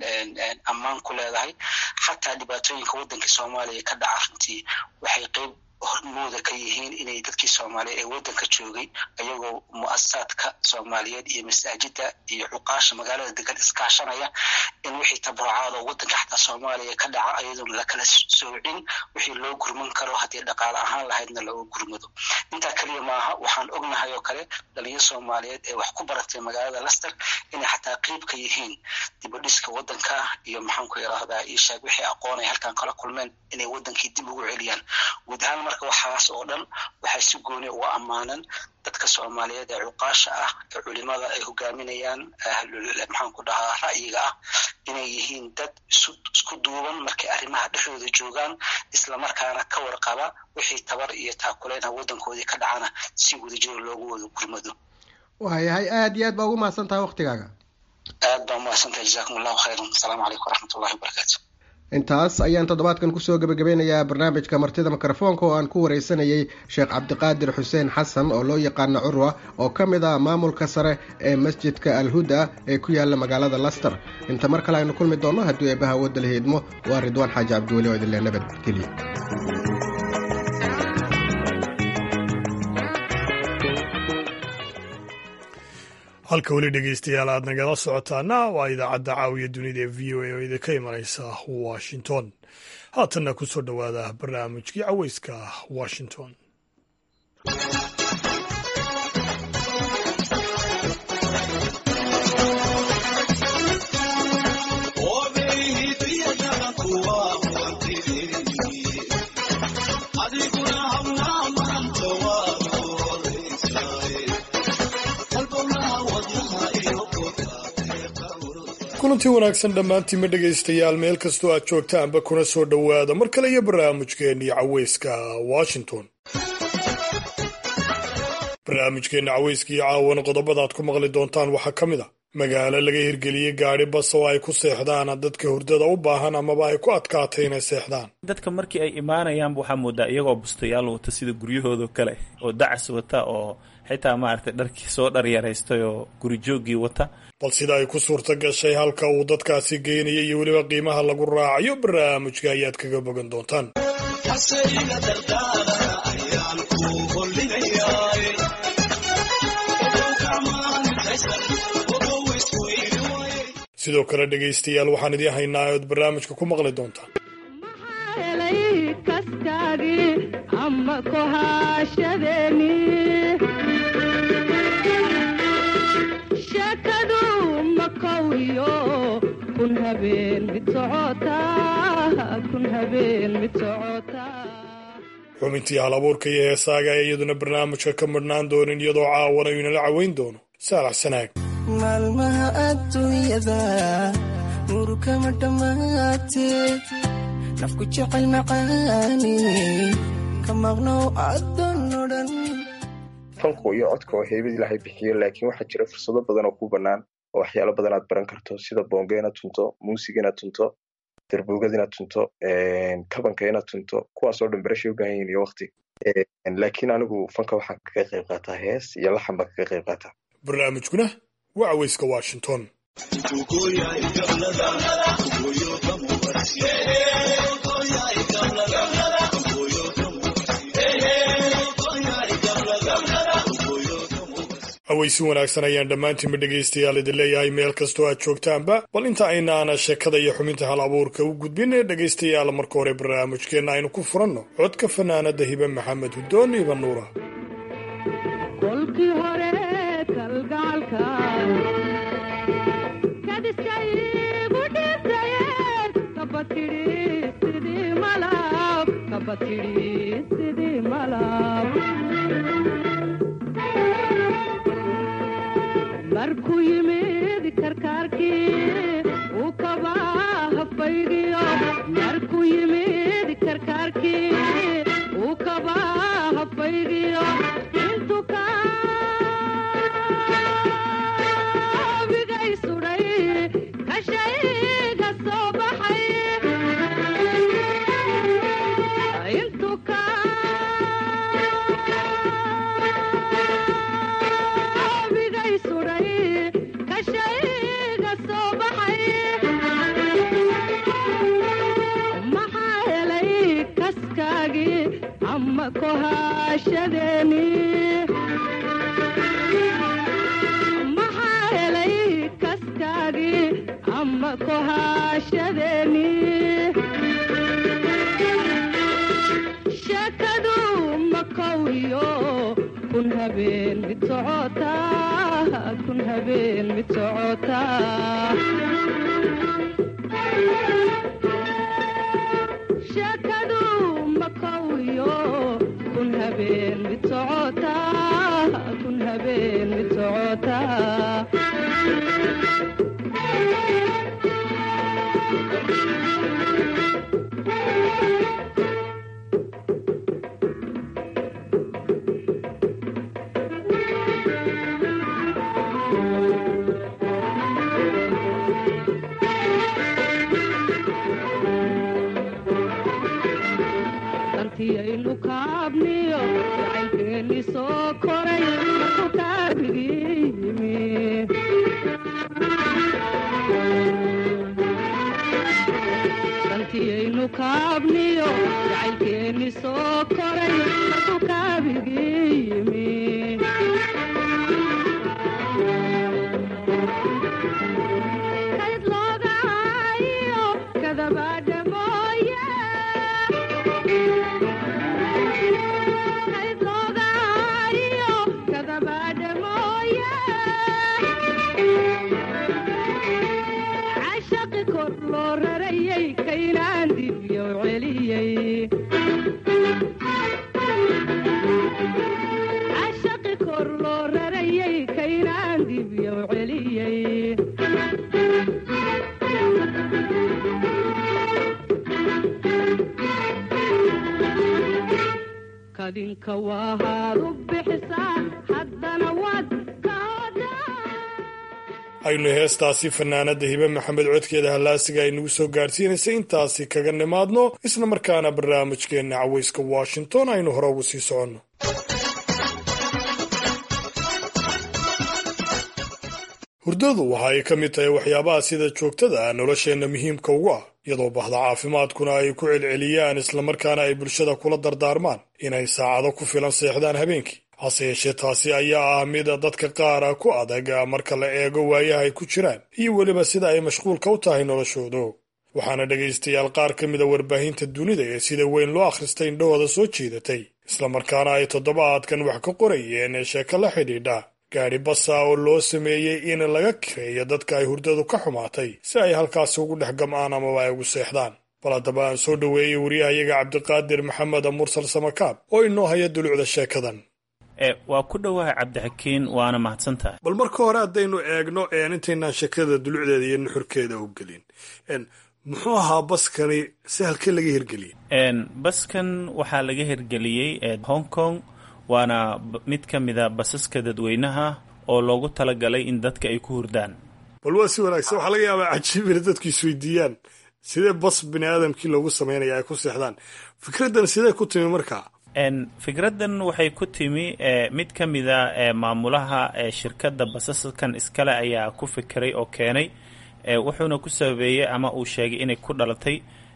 ammaan ku leedahay xataa dhibaatooyinka waddanka soomaaliya ka dhaca runtii waxay qayb hormooda ka yihiin inay dadkii soomaaliyeed ee waddanka joogay ayagoo mu'asasaadka soomaaliyeed iyo masaajida iyo cuqaasha magaalada degan iskaashanaya in wixii tabarucaadoo waddanka xataa soomaaliya ka dhaca ayadoon lakala soocin wixii loo gurman karo haddii dhaqaale ahaan lahaydna looga gurmado intaa keliya maaha waxaan ognahay oo kale dhalinyaro soomaaliyeed ee wax ku baratay magaalada laster inay xataa qeyb ka yihiin dibadhiska waddanka iyo maxaanku yidhaahdaa ishaag wixii aqoon ay halkan kala kulmeen inay waddankii dib ugu celiyaan guud ahaan marka waxaas oo dhan waxay si gooni uga ammaanan dadka soomaaliyeed ee cuqaasha ah ee culimada ay hogaaminayaan maxaanku dhahaa ra'yiga ah inay yihiin dad isku duuban markay arrimaha dhexdooda joogaan islamarkaana ka warqaba wixii tabar iyo taakuleynha waddankoodii ka dhacana si wadajiro loogu wada gurmado waayahay aad iyo aad baa ugu mahadsan tahay waktigaaga aad baa umahadsantahay jazakum allahu khayran asalaamu calaykum waraxmatullahi wabarakaatu intaas ayaan toddobaadkan kusoo gebagabeynayaa barnaamijka martida mikrofoonka oo aan ku wareysanayay sheekh cabdiqaadir xuseen xasan oo loo yaqaano curwa oo ka mid ah maamulka sare ee masjidka alhuda ee ku yaala magaalada laster inta mar kale aynu kulmi doonno haddii eebaha wadda la hiidmo waa ridwaan xaaji cabdiweli oo idinle nabadgeliya halka weli dhegeystayaal aad nagala socotaana waa idaacadda caawiya dunida ee v o a oo idinka imanaysa washington haatanna ku soo dhowaada barnaamijkii caweyska washington kulantii wanaagsan dhammaantiinma dhegaystayaal meel kastoo aad joogtaanba kuna soo dhowaada mar kale iyo barnaamijkeennii caweyska washington barnaamijkeenna caweyska iyo caawana qodobadaad ku maqli doontaan waxaa ka mid a magaalo laga hirgeliyey gaadhi bas oo ay ku seexdaan dadka hurdada u baahan amaba ay ku adkaatay inay seexdaan dadka markii ay imaanayaanba waxaa moodaa iyagoo bustayaal wata sida guryahoodao kale oo dacas wata oo xitaa maaragtay dharkii soo dharyaraystay oo gurijoogii wata bal sida ay ku suurta gashay halka uu dadkaasi geynaya iyo weliba qiimaha lagu raacayo barnaamijka ayaad kaga bogan doontaan sidoo kale dhegaystayaal waxaan idiin haynaa ood barnaamijka ku maqli doontaan xubintii hal abuurka iyo heesaaga ee iyaduna barnaamijka ka madhnaan doonin iyadoo caawana inala caweyn doono saalax sanaag maalmaha adduunyada murukama dhammaatee nafku jecel macaani ka maqnow addoonno dhan fanku iyo codka oo heybad ilaahay bixiyo laakiin waxaa jira fursado badan oo ku bannaan oo waxyaalo badan aad baran karto sida boonga inaad tunto muusiga inaad tunto darbuugada inaad tunto kabanka inaad tunto kuwaasoo dhan barashay u baahan yihin iyo wakti laakiin anigu fanka waxaan kaga qayb qaataa hees iyo laxan baan kaga qayb qaataa barnaamijkuna waa caweyska washington aweysi wanaagsan ayaan dhammaantiinba dhegaystayaal idin leeyahay meel kastoo aad joogtaanba bal inta aynaana sheekada iyo xubinta hal abuurka u gudbin ee dhegaystayaal marka hore barnaamijkeenna aynu ku furanno codka fanaanada hibe maxamed hudoon iba nuura markuu yimid karkaarkii uu kabaa hafaydhiyo markuu yimid karkaarkii uu kabaa hafaydhiyo intuu kaabigay sudhay kashayga soo baxay intuu kaabigay sudhay kashayga soo baxay maxaa helay kaskaagii kohashadeeni maxaa helay kaskaagii ama kohashadeeni sheekadu makowiyo kun habeen mid socotaa kun habeen mid socotaa sheekadu makowiyo kun habeen mid socotaa kun habeen mid socotaa dartiyaynu kaabniyo jacaylkeeni soo koray markuu kaabigii yimi dantiyaynu kaabniyo jacaylkeeni soo koray markuu kaabigii yimi kayd loogaayo kadabadha mooye kayd loogaayo kadabadha mooye cashaqi kor loo rarayay kaynaan dibyo celiyey cashaqi kor loo rarayay kaynaan dibyo celiyey kadinka waahaad u bixisaa haddana waad ka aynu heestaasi fanaanada hibe maxamed codkeeda hallaasiga ay nagu soo gaadhsiinaysay intaasi kaga nimaadno isla markaana barnaamijkeenna cawayska washington aynu hore ugu sii soconno hurdadu waxa ay ka mid tahay waxyaabaha sida joogtada ah nolosheenna muhiimka ugu ah iyadoo bahda caafimaadkuna ay ku celceliyaan islamarkaana ay bulshada kula dardaarmaan inay saacado ku filan seexdaan habeenkii hase yeeshee taasi ayaa ah mid dadka qaara ku adag marka la eego waayaha ay ku jiraan iyo weliba sida ay mashquulka u tahay noloshoodu waxaana dhegaystayaal qaar ka mida warbaahinta dunida ee sida weyn loo akhristay indhahooda soo jiidatay islamarkaana ay toddobaadkan wax ka qorayeen ee sheeko la xidhiidha gaadhi basa oo loo sameeyey in laga kireeyo dadka ay hurdadu ka xumaatay si ay halkaasi ugu dhex gam'aan amaba ay ugu seexdaan bal haddaba aan soo dhoweeyey wariyahayaga cabdiqaadir maxamed mursal samakaab oo inoo haya dulucda sheekadan waa ku dhowahay cabdixakiin waana mahadsan tahay bal marka hore haddaynu eegno intaynaan sheekada dulucdeeda iyo nuxurkeeda u gelin muxuu ahaa baskani si halkee laga hirgeliyey baskan waxaa laga hirgeliyey hong kong waana mid ka mida basaska dadweynaha oo loogu talagalay in dadka ay ku hurdaan bal waa si wanaagsan waxaa laga yaabaa cajiib ina dadku isweydiiyaan sidee bas bini aadamkii loogu samaynaya ay ku seexdaan fikraddan sidee ku timi markaa fikraddan waxay ku timi mid ka mida maamulaha shirkadda basaskan iskale ayaa ku fikiray oo keenay wuxuuna ku sababeeyey ama uu sheegay inay ku dhalatay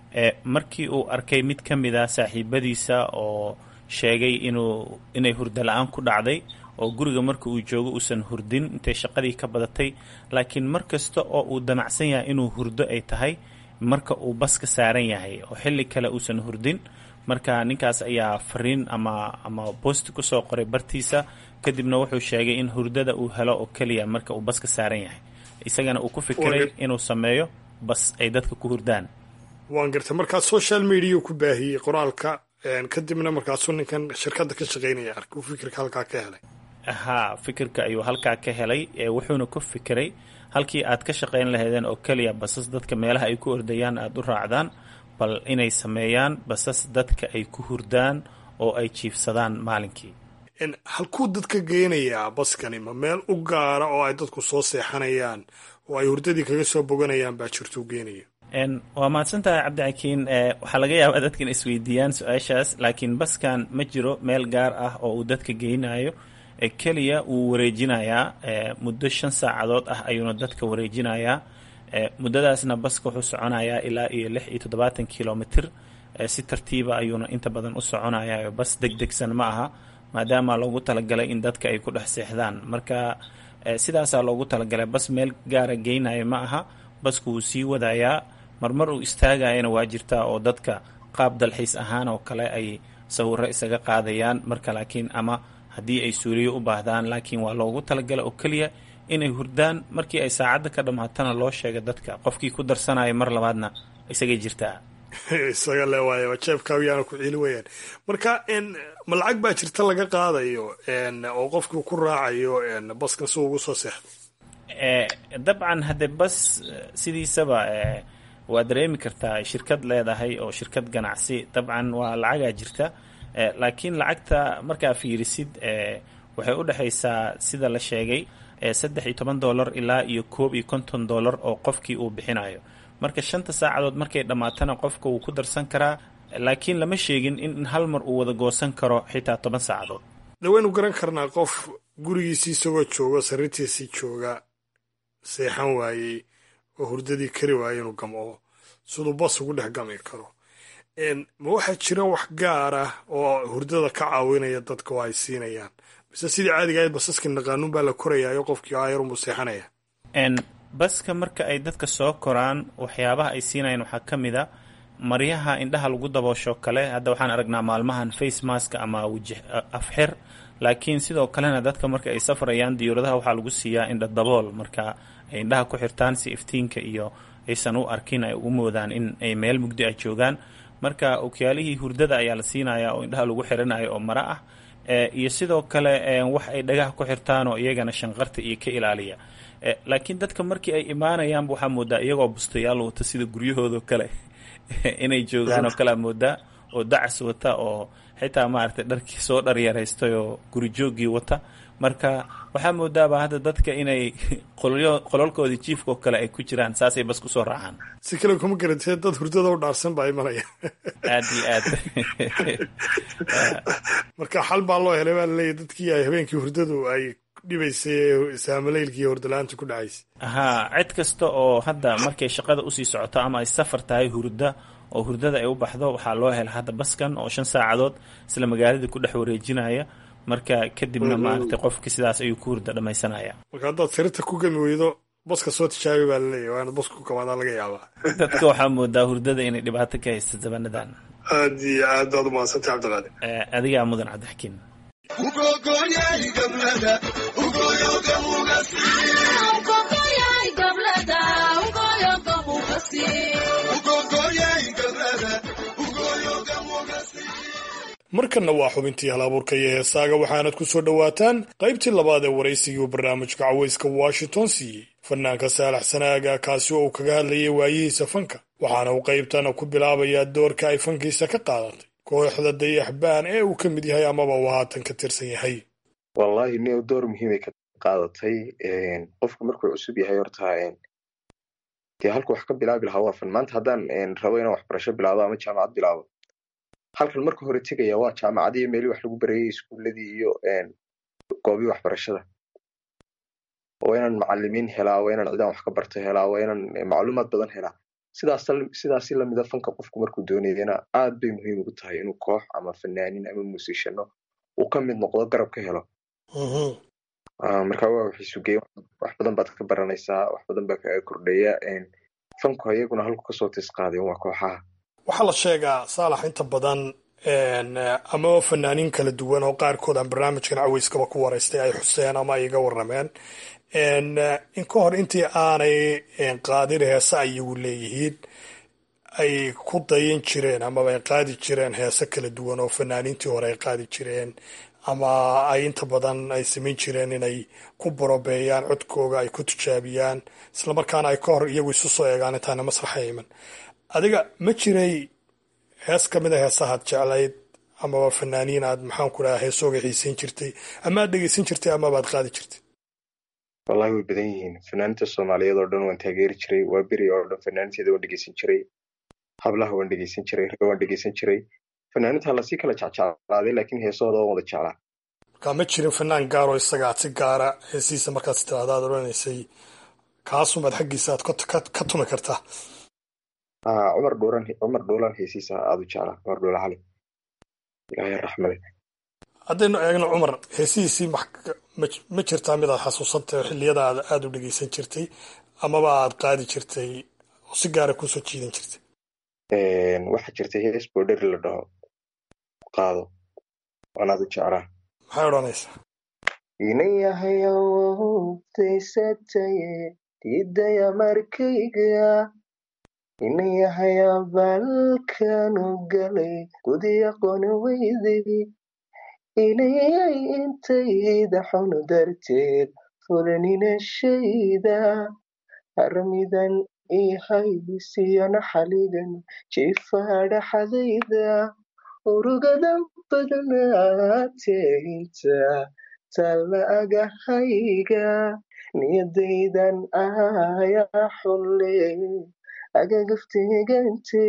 markii uu arkay mid ka mida saaxiibadiisa oo sheegay inuu inay hurdo la-aan ku dhacday oo guriga marka uu joogo uusan hurdin intay shaqadii ka badatay laakiin mar kasta oo uu damacsan yahay inuu hurdo ay tahay marka uu baska saaran yahay oo xilli kale uusan hurdin marka ninkaas ayaa fariin ama ama boosti kusoo qoray bartiisa kadibna wuxuu sheegay in hurdada uu helo oo keliya marka uu baska saaran yahay isagana uu ku fikiray inuu sameeyo bas ay dadka ku hurdaan waan gartay markaa social media ku baahiyey qoraalka kadibna markaasuu ninkan shirkadda ka shaqaynaya arkay uu fikirka halkaa ka helay haa fikirka ayuu halkaa ka helay wuxuuna ku fikiray halkii aad ka shaqayn lahaydeen oo keliya basas dadka meelaha ay ku ordayaan aada u raacdaan bal inay sameeyaan basas dadka ay ku hurdaan oo ay jiifsadaan maalinkii halkuu dadka geynayaa baskani ma meel u gaara oo ay dadku soo seexanayaan oo ay hurdadii kaga soo boganayaan baa jirtuu geenaya waa mahadsantahay cabdixakiin waxaa laga yaabaa dadkan isweydiiyaan su-aashaas laakiin baskan ma jiro meel gaar ah oo uu dadka geynayo keliya wuu wareejinayaa muddo shan saacadood ah ayuuna dadka wareejinayaa muddadaasna baska wuxuu soconayaa ilaa iyo lix iyo toddobaatan kilomitr si tartiiba ayuuna inta badan u soconaya bas deg degsan ma aha maadaama loogu talagalay in dadka ay ku dhex seexdaan marka sidaasaa loogu talagalay bas meel gaara geynaya ma aha basku wuu sii wadayaa marmar uu istaagayana waa jirtaa oo dadka qaab dalxiis ahaan oo kale ay sawiro isaga qaadayaan marka laakiin ama haddii ay suuliyo u baahdaan laakiin waa loogu talagalay oo keliya inay hurdaan markii ay saacadda ka dhammaatana loo sheega dadka qofkii ku darsanaya mar labaadna isagay jirtaa isaga le waay jeebkaagiyaana ku ciili weyaan marka ma lacag baa jirta laga qaadayo oo qofkii ku raacayo baskan si ugu soo seexdo dabcan haddee bas sidiisaba waa dareemi kartaa shirkad leedahay oo shirkad ganacsi dabcan waa lacagaa jirta laakiin lacagta markaa fiirisid waxay u dhexaysaa sida la sheegay saddex iyo toban dollar ilaa iyo koob iyo konton dollar oo qofkii uu bixinayo marka shanta saacadood markay dhammaatana qofka wuu ku darsan karaa laakiin lama sheegin in hal mar uu wada goosan karo xitaa toban saacadood de waynu garan karnaa qof gurigiisii isagoo jooga sariirtiisii jooga seexan waayey oo hurdadii kari waayey inuu gamco siduu bas ugu dhex gami karo ma waxaa jira wax gaar ah oo hurdada ka caawinaya dadka oo ay siinayaan mise sidii caadiga ahayd basaskii naqaanuun baa la korayaayo qofkii aayarunbuu seexanaya baska marka ay dadka soo koraan waxyaabaha ay siinayaan waxaa ka mid a maryaha indhaha lagu daboosho kale hadda waxaan aragnaa maalmahan face mask ama wajih afxir laakiin sidoo kalena dadka marka ay safrayaan diyauradaha waxaa lagu siiyaa indha dabool marka ay indhaha ku xirtaan si iftiinka iyo aysan u arkin ay u moodaan in ay meel mugdi ah joogaan marka okyaalihii hurdada ayaa la siinaya oo indhaha lagu xiranayo oo mara ah iyo sidoo kale wax ay dhagaha ku xirtaan oo iyagana shanqarta iyo ka ilaaliya laakiin dadka markii ay imaanayaanba waxaa moodaa iyagoo bustayaal wata sida guryahoodo kale inay joogaan oo kalea moodaa oo dacas wata oo xitaa maaragtay dharkii soo dharyaraystay oo gurijoogii wata marka waxaa moodaaba hadda dadka inay qololkoodii jiifka oo kale ay ku jiraan saasay bas kusoo raacaan si kale kuma garantee dad hurdada u dhaarsan baa imanaya aad iyo aad marka xal baa loo helay baa laleeyahy dadkii ay habeenkii hurdadu ay dhibaysay saamaleylkii hordalaanta ku dhacaysay haa cid kasta oo hadda markay shaqada usii socoto ama ay safar tahay hurda oo hurdada ay u baxdo waxaa loo hela hadda baskan oo shan saacadood isla magaaladii ku dhex wareejinaya marka kadibna maaragtay qofki sidaas ayuu ku hurda dhammaysanaya marka haddaad sariirta ku gami weydo baska soo tijaabi baa laleeyahy waa inaad baska ku kamaadaa laga yaabaa dadka waxaa moodaa hurdada inay dhibaato ka haysta zabanadan aad iyo aad baad umahadsantay cabdiqaadir adigaa mudan cabdixakiin markanna waa xubintii halabuurka iyo heesaaga waxaanad ku soo dhowaataan qaybtii labaad ee waraysigii uu barnaamijka cawayska washington siiyey fanaanka saalax sanaaga kaasi oo uu kaga hadlayay waayihiisa fanka waxaana uu qaybtana ku bilaabayaa doorka ay fankiisa ka qaadatay kooxda dayaxbaan ee uu ka mid yahay amaba uu haatan ka tirsan yahay wallahi neo door muhiimay ka qaadatay qofka markuu cusub yahay horta dee halku wax ka bilaabi lahaa waa fan maanta haddaan rabo inaan waxbarasho bilaabo ama jaamacad bilaabo halkan marka hore tegaya waa jaamacadii meelii wax lagu barayay iskuuladii iyo goobii waxbarashada waa inaan macalimiin helaa waa inaan cidaan wax ka barto helaa waa inaan macluumaad badan helaa sidaas sidaasi lamida fanka qofku markuu doonayana aad bay muhiim ugu tahay inuu koox ama fanaanin ama muusishano uu ka mid noqdo garab ka helo marka waa waxisugeey wax badan baad ka baranaysaa wax badan baa kaga kordhaya fanku ayaguna halku kasoo tis qaadeen waa kooxaha waxaa la sheegaa saalax inta badan ama fanaaniin kala duwan oo qaarkood aan barnaamijkan caweyskaba ku waraystay ay xuseen ama ay iga warameen in ka hor intii aanay qaadin heese ayagu leeyihiin ay ku dayan jireen amaba ay qaadi jireen heese kala duwan oo fanaaniintii hore ay qaadi jireen ama ay inta badan ay samayn jireen inay ku borobeeyaan codkooga ay ku tijaabiyaan islamarkaana ay ka hor iyagu isu soo eegaan intaana masraxa iman adiga ma jiray hees ka mid a heesahaad jeclayd amaba fanaaniin aad maxaan ku dhaha heesooga xiisayn jirtay ama aad dhegeysan jirtay amabaad qaadi jirtay wallahi way badan yihiin fanaaniinta soomaaliyeed oo dhan waan taageeri jiray waa beri oo dhan fanaaniinteeda waan dhegeysan jiray hablaha waan dhegeysan jiray ragga waan dhegeysan jiray fanaaniinta lasii kala jecjeclaaday laakiin heesahooda waan wada jeclaa markaa ma jirin fanaan gaaroo isaga aad si gaara heesihiisa markaas tiraahda aad odhanaysay kaasumaad xaggiisa aad ka tumi kartaa ah cumar dhuuran cumar dhuulan heesiisa aada u jeclaa cumar dhuula cali ilaahay raxmade haddaynu eegno cumar heesihiisii max- ma ma jirtaa mid aad xasuusantay oo xilliyada aad aada u dhegeysan jirtay amaba aad qaadi jirtay oo si gaara kusoo jiidan jirtay waxaa jirtay hees boodheri la dhaho qaado waan aada u jeclaa maxay odhanaysaa inayahay awowdaysataye diidaya markayga inayahay abalkanu galay gudi aqooni weyday inayay intayda xunu darteed fulaninashayda harmidan ihaybisiyo naxaligan jifaadhaxadayda urugadan badnaateynta talla agahayga niyadaydan ayaa xulle agagafteegante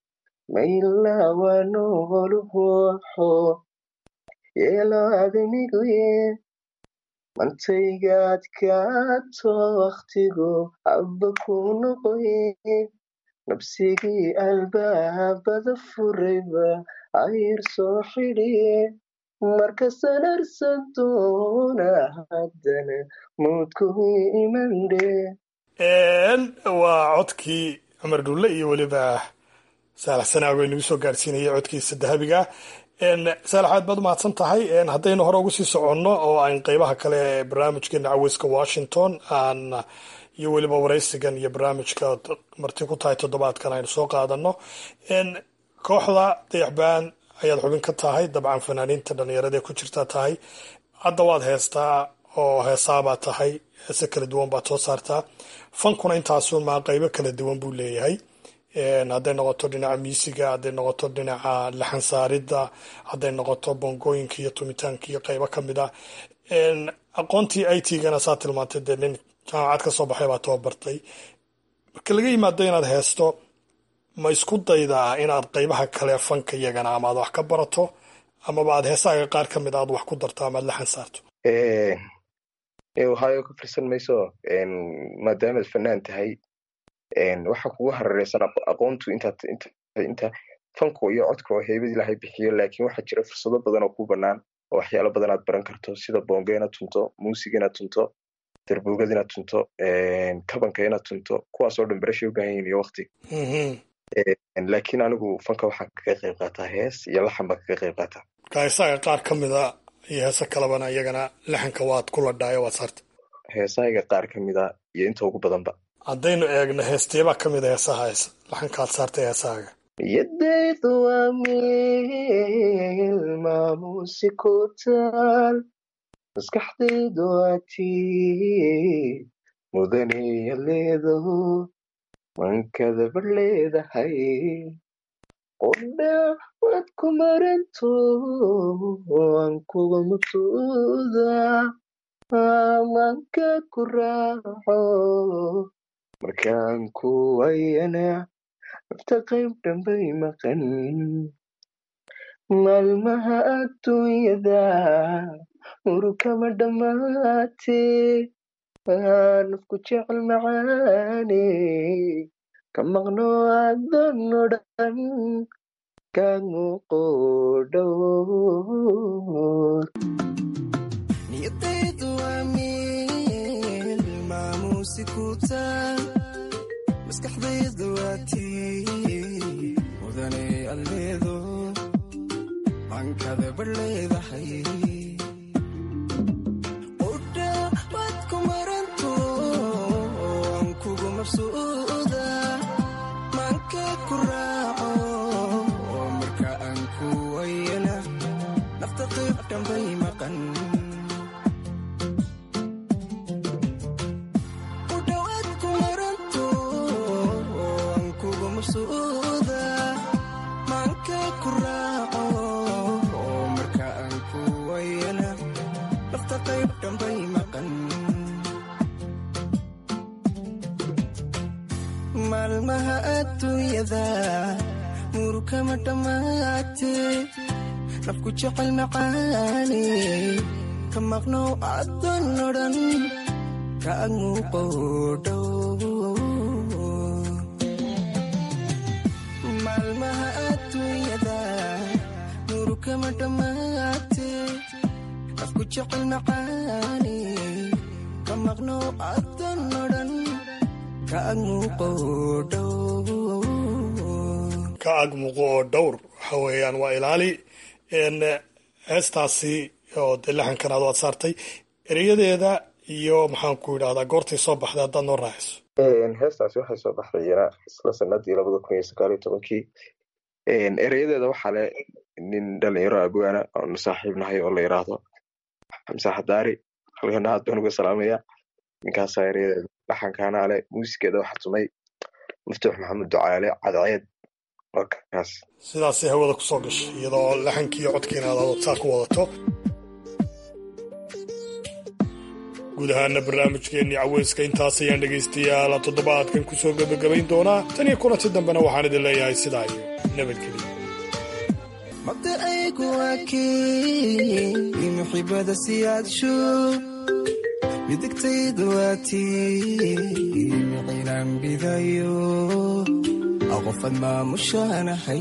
maylawanoluhoxo yeelo adamiguye mantaygaad kaato waktigu abba ku noqoye nabsigii albaabada furayba ayr soo xidhiye markastan arsan doona haddana muudku imandhe waa codkii cumar dhulle iyo weliba saalax sanaago inagu soo gaadhsiinayay codkiisa dahabiga ah saalax aad baad umahadsan tahay haddaynu hore ugu sii soconno oo aan qeybaha kale ee barnaamijkeena caweyska washington aan iyo weliba waraysigan iyo barnaamijka marti ku tahay toddobaadkan aynu soo qaadano kooxda dayaxbaan ayaad xubin ka tahay dabcan fanaaniinta dhalinyarada ee ku jirtaa tahay hadda waad heestaa oo heesaabaad tahay heese kala duwan baad soo saartaa fankuna intaasun maa qeybo kala duwan buu leeyahay hadday noqoto dhinaca miisiga hadday noqoto dhinaca laxan saaridda hadday noqoto bongooyinka iyo tumitaanka iyo qeybo ka mid ah aqoontii i t-gana saa tilmaantay dee nin jaamacad ka soo baxay baa tababartay marka laga yimaado inaad heesto ma isku daydaa inaad qeybaha kale fanka iyagana ama aad wax ka barato amaba aad heesaaga qaar ka mid a aad wax ku darto ama aad laxan saarto ohio ka firsan mayso maadaamaad fanaan tahay waxa kugu harareysan aqoontu intaad inta fanku iyo codka oo heybad ilaahay bixiyo laakiin waxaa jira fursado badan oo ku banaan oo waxyaalo badan aad baran karto sida bonga inaad tunto muusiga inaad tunto darbuugad inaad tunto kabanka inaad tunto kuwaasoo dhan barashay u baahan yihin iyo wakti laakiin anigu fanka waxaan kaga qayb qaataa hees iyo laxan baan kaga qayb qaataa marka heesaaga qaar ka mid a iyo heese kalebana iyagana laxanka waad ku ladhaayo waad saarta heesahayga qaar ka mid a iyo inta ugu badanba haddaynu eegno heesteebaa ka mid a heesaha heesa laxankaad saartay heesahaaga yadaydu waa meel maamuusi ku taal maskaxdaydu waa tii mudanaya leedaho mankadaba leedahay qodha waad ku maranto aan kuga mabsuuda manka ku raaco markaan ku wayana nafta qayb dhambay maqan maalmaha adduunyada urukama dhammaate nafku jecel macaane ka maqno adan o dhan kaa muuqo dhowr niyadaydu waa meel maamuusi ku taal maskaxdaydu waa tii mudane alleedo mankada bar leedahay qudha waad ku maranto aan kugu mabsuuda manka ku raaco marka aan ku wayana nafta qayb dhambay maqan kudhawaad ku maranto aan kugu mabsuuda manka ku raaco marka aan ku wayana nafta qayb dhambay maqan maalmaha adduunyada murukama dhammaate nafku jecel macaane ka maqnow adan o dhan ka muuqo dhow kama dhammaate nafku jecel macaani ka maqno adan odhan ka ag muuqo dhow ka ag muuqo oo dhowr waxa weeyaan waa ilaali n heestaasi oo dee laxankan aad waad saartay ereyadeeda iyo maxaan ku idhahdaa goortay soo baxday haddaad noo raaciso heestaasi waxay soo baxday iyana isla sanadii labada kun iyo sagaal iyo tobankii ereyadeeda waxaa le nin dhalinyaro abwaana oonu saaxiib nahay oo la yiraahdo xamse xadaari halkana aad baan uga salaamaya ninkaasaa ereyadeeda dhaxankaana le muusigeeda waxaa tumay maftuux maxamed ducaale cadceed markaas sidaasay hawada ku soo gashay iyadoo laxankiiyo codkiina aad saa ku wadato guud ahaana barnaamijkeennii caweyska intaas ayaan dhegaystayaal toddobaadkan ku soo gebagabayn doonaa tan iyo kulanti dambena waxaan idin leeyahay sidaa iyo nabadgelyo mabda aygu waakii muxibada siyaadsho midigtaydu waatii micilaan bidayo aqofad maamushanahay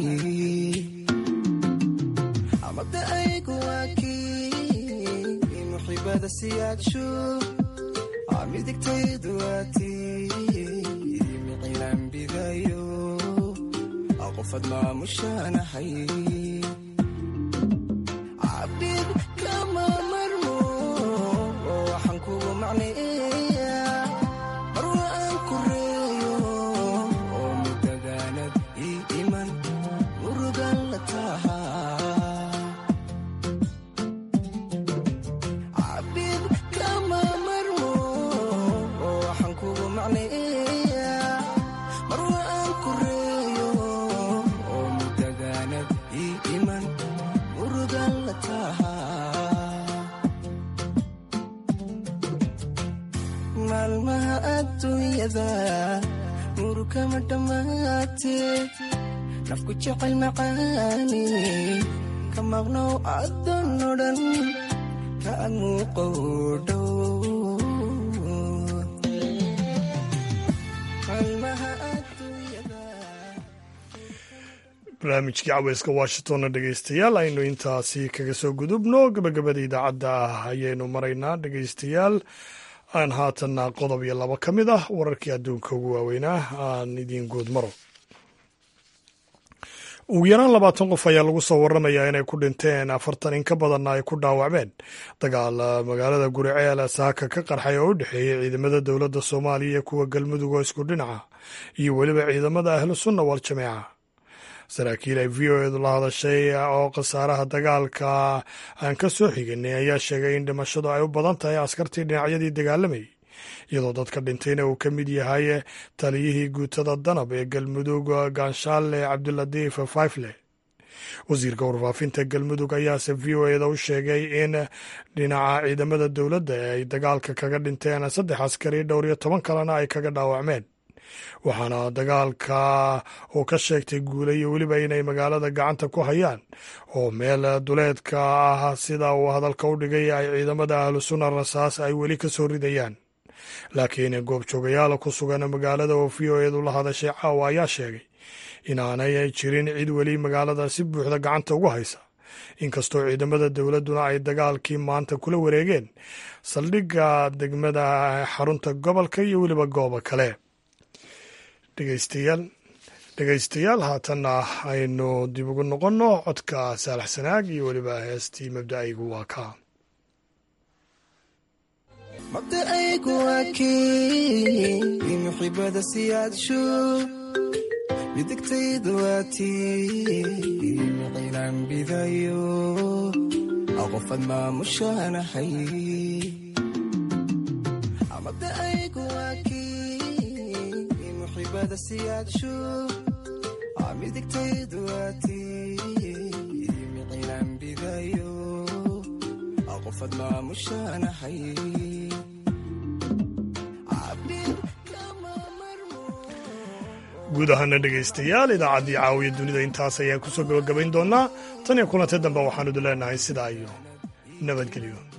mabda aygu waakii muxibada siyaadsho midigtaydu waatii micilaan bidayo aqofad maamushanahay cabid kama marmo waxaan kugu macneeya marwa aan ku reeyo oo mudagaanad ii iman murugan la tahaa cabid kama marmo waxaan kugu macneeya marwa aan ku reeyo oo mudagaanad ii iman murugan la tahaa maalmaha adduunyada murukama dhammaate nafku jecel macaani ka maqnow adan odhan ka ag muuqow dhow maalmaha barnaamijkii caweyska washingtonna dhegaystayaal aynu intaasi kaga soo gudubno gabagabada idaacadda ah ayaynu maraynaa dhegaystayaal aan haatanna qodob iyo labo ka mid ah wararkii adduunka ugu waaweynaa aan idiin guud maro ugu yaraan labaatan qof ayaa lagu soo waramayaa inay ku dhinteen afartan in ka badanna ay ku dhaawacmeen dagaal magaalada guriceel saaka ka qarxay oo u dhexeeyey ciidamada dowladda soomaaliya iyo kuwa galmudug oo isku dhinaca iyo weliba ciidamada ahlu sunna wal jameeca saraakiil ay v o edu la hadashay oo khasaaraha dagaalka aan ka soo xiganay ayaa sheegay in dhimashadu ay u badan tahay askartii dhinacyadii dagaalamayay iyadoo dadka dhintayna uu ka mid yahay taliyihii guutada danab ee galmudug ganshaale cabdilatiif faifle wasiirka warfaafinta galmudug ayaase v o eda u sheegay in dhinaca ciidamada dowladda ay dagaalka kaga dhinteen saddex askari dhowr iyo toban kalena ay kaga dhaawacmeen waxaana dagaalka uu ka sheegtay guule iyo weliba inay magaalada gacanta ku hayaan oo meel duleedka ah sida uu hadalka u dhigay ay ciidamada ahlu sunna rasaas ay weli ka soo ridayaan laakiin goobjoogayaal ku sugan magaalada oo v o edu la hadashay caawa ayaa sheegay inaanay jirin cid weli magaalada si buuxda gacanta ugu haysa inkastoo ciidamada dowladduna ay dagaalkii maanta kula wareegeen saldhigga degmada xarunta gobolka iyo weliba goobo kale dhegeystayaal dhegaystayaal haatanna aynu dib ugu noqonno codka saalax sanaag iyo weliba heestii mabda'aygu waa kaa mabda aygu waakii muxibada siyaadsho midigtaydu waatii micilaan bidayo aqofad maamushanahay mabda aygu waakii muxibada siyaadsho midigtaydu waatii micilaan bidayo aqofad maamushanahay guud ahaana dhegaystayaal idaacaddii caawiya dunida intaas ayaan kusoo gabagabayn doonaa tan iyo kulantay dambe waxaanu idin leenahay sidaa iyo nabadgelyo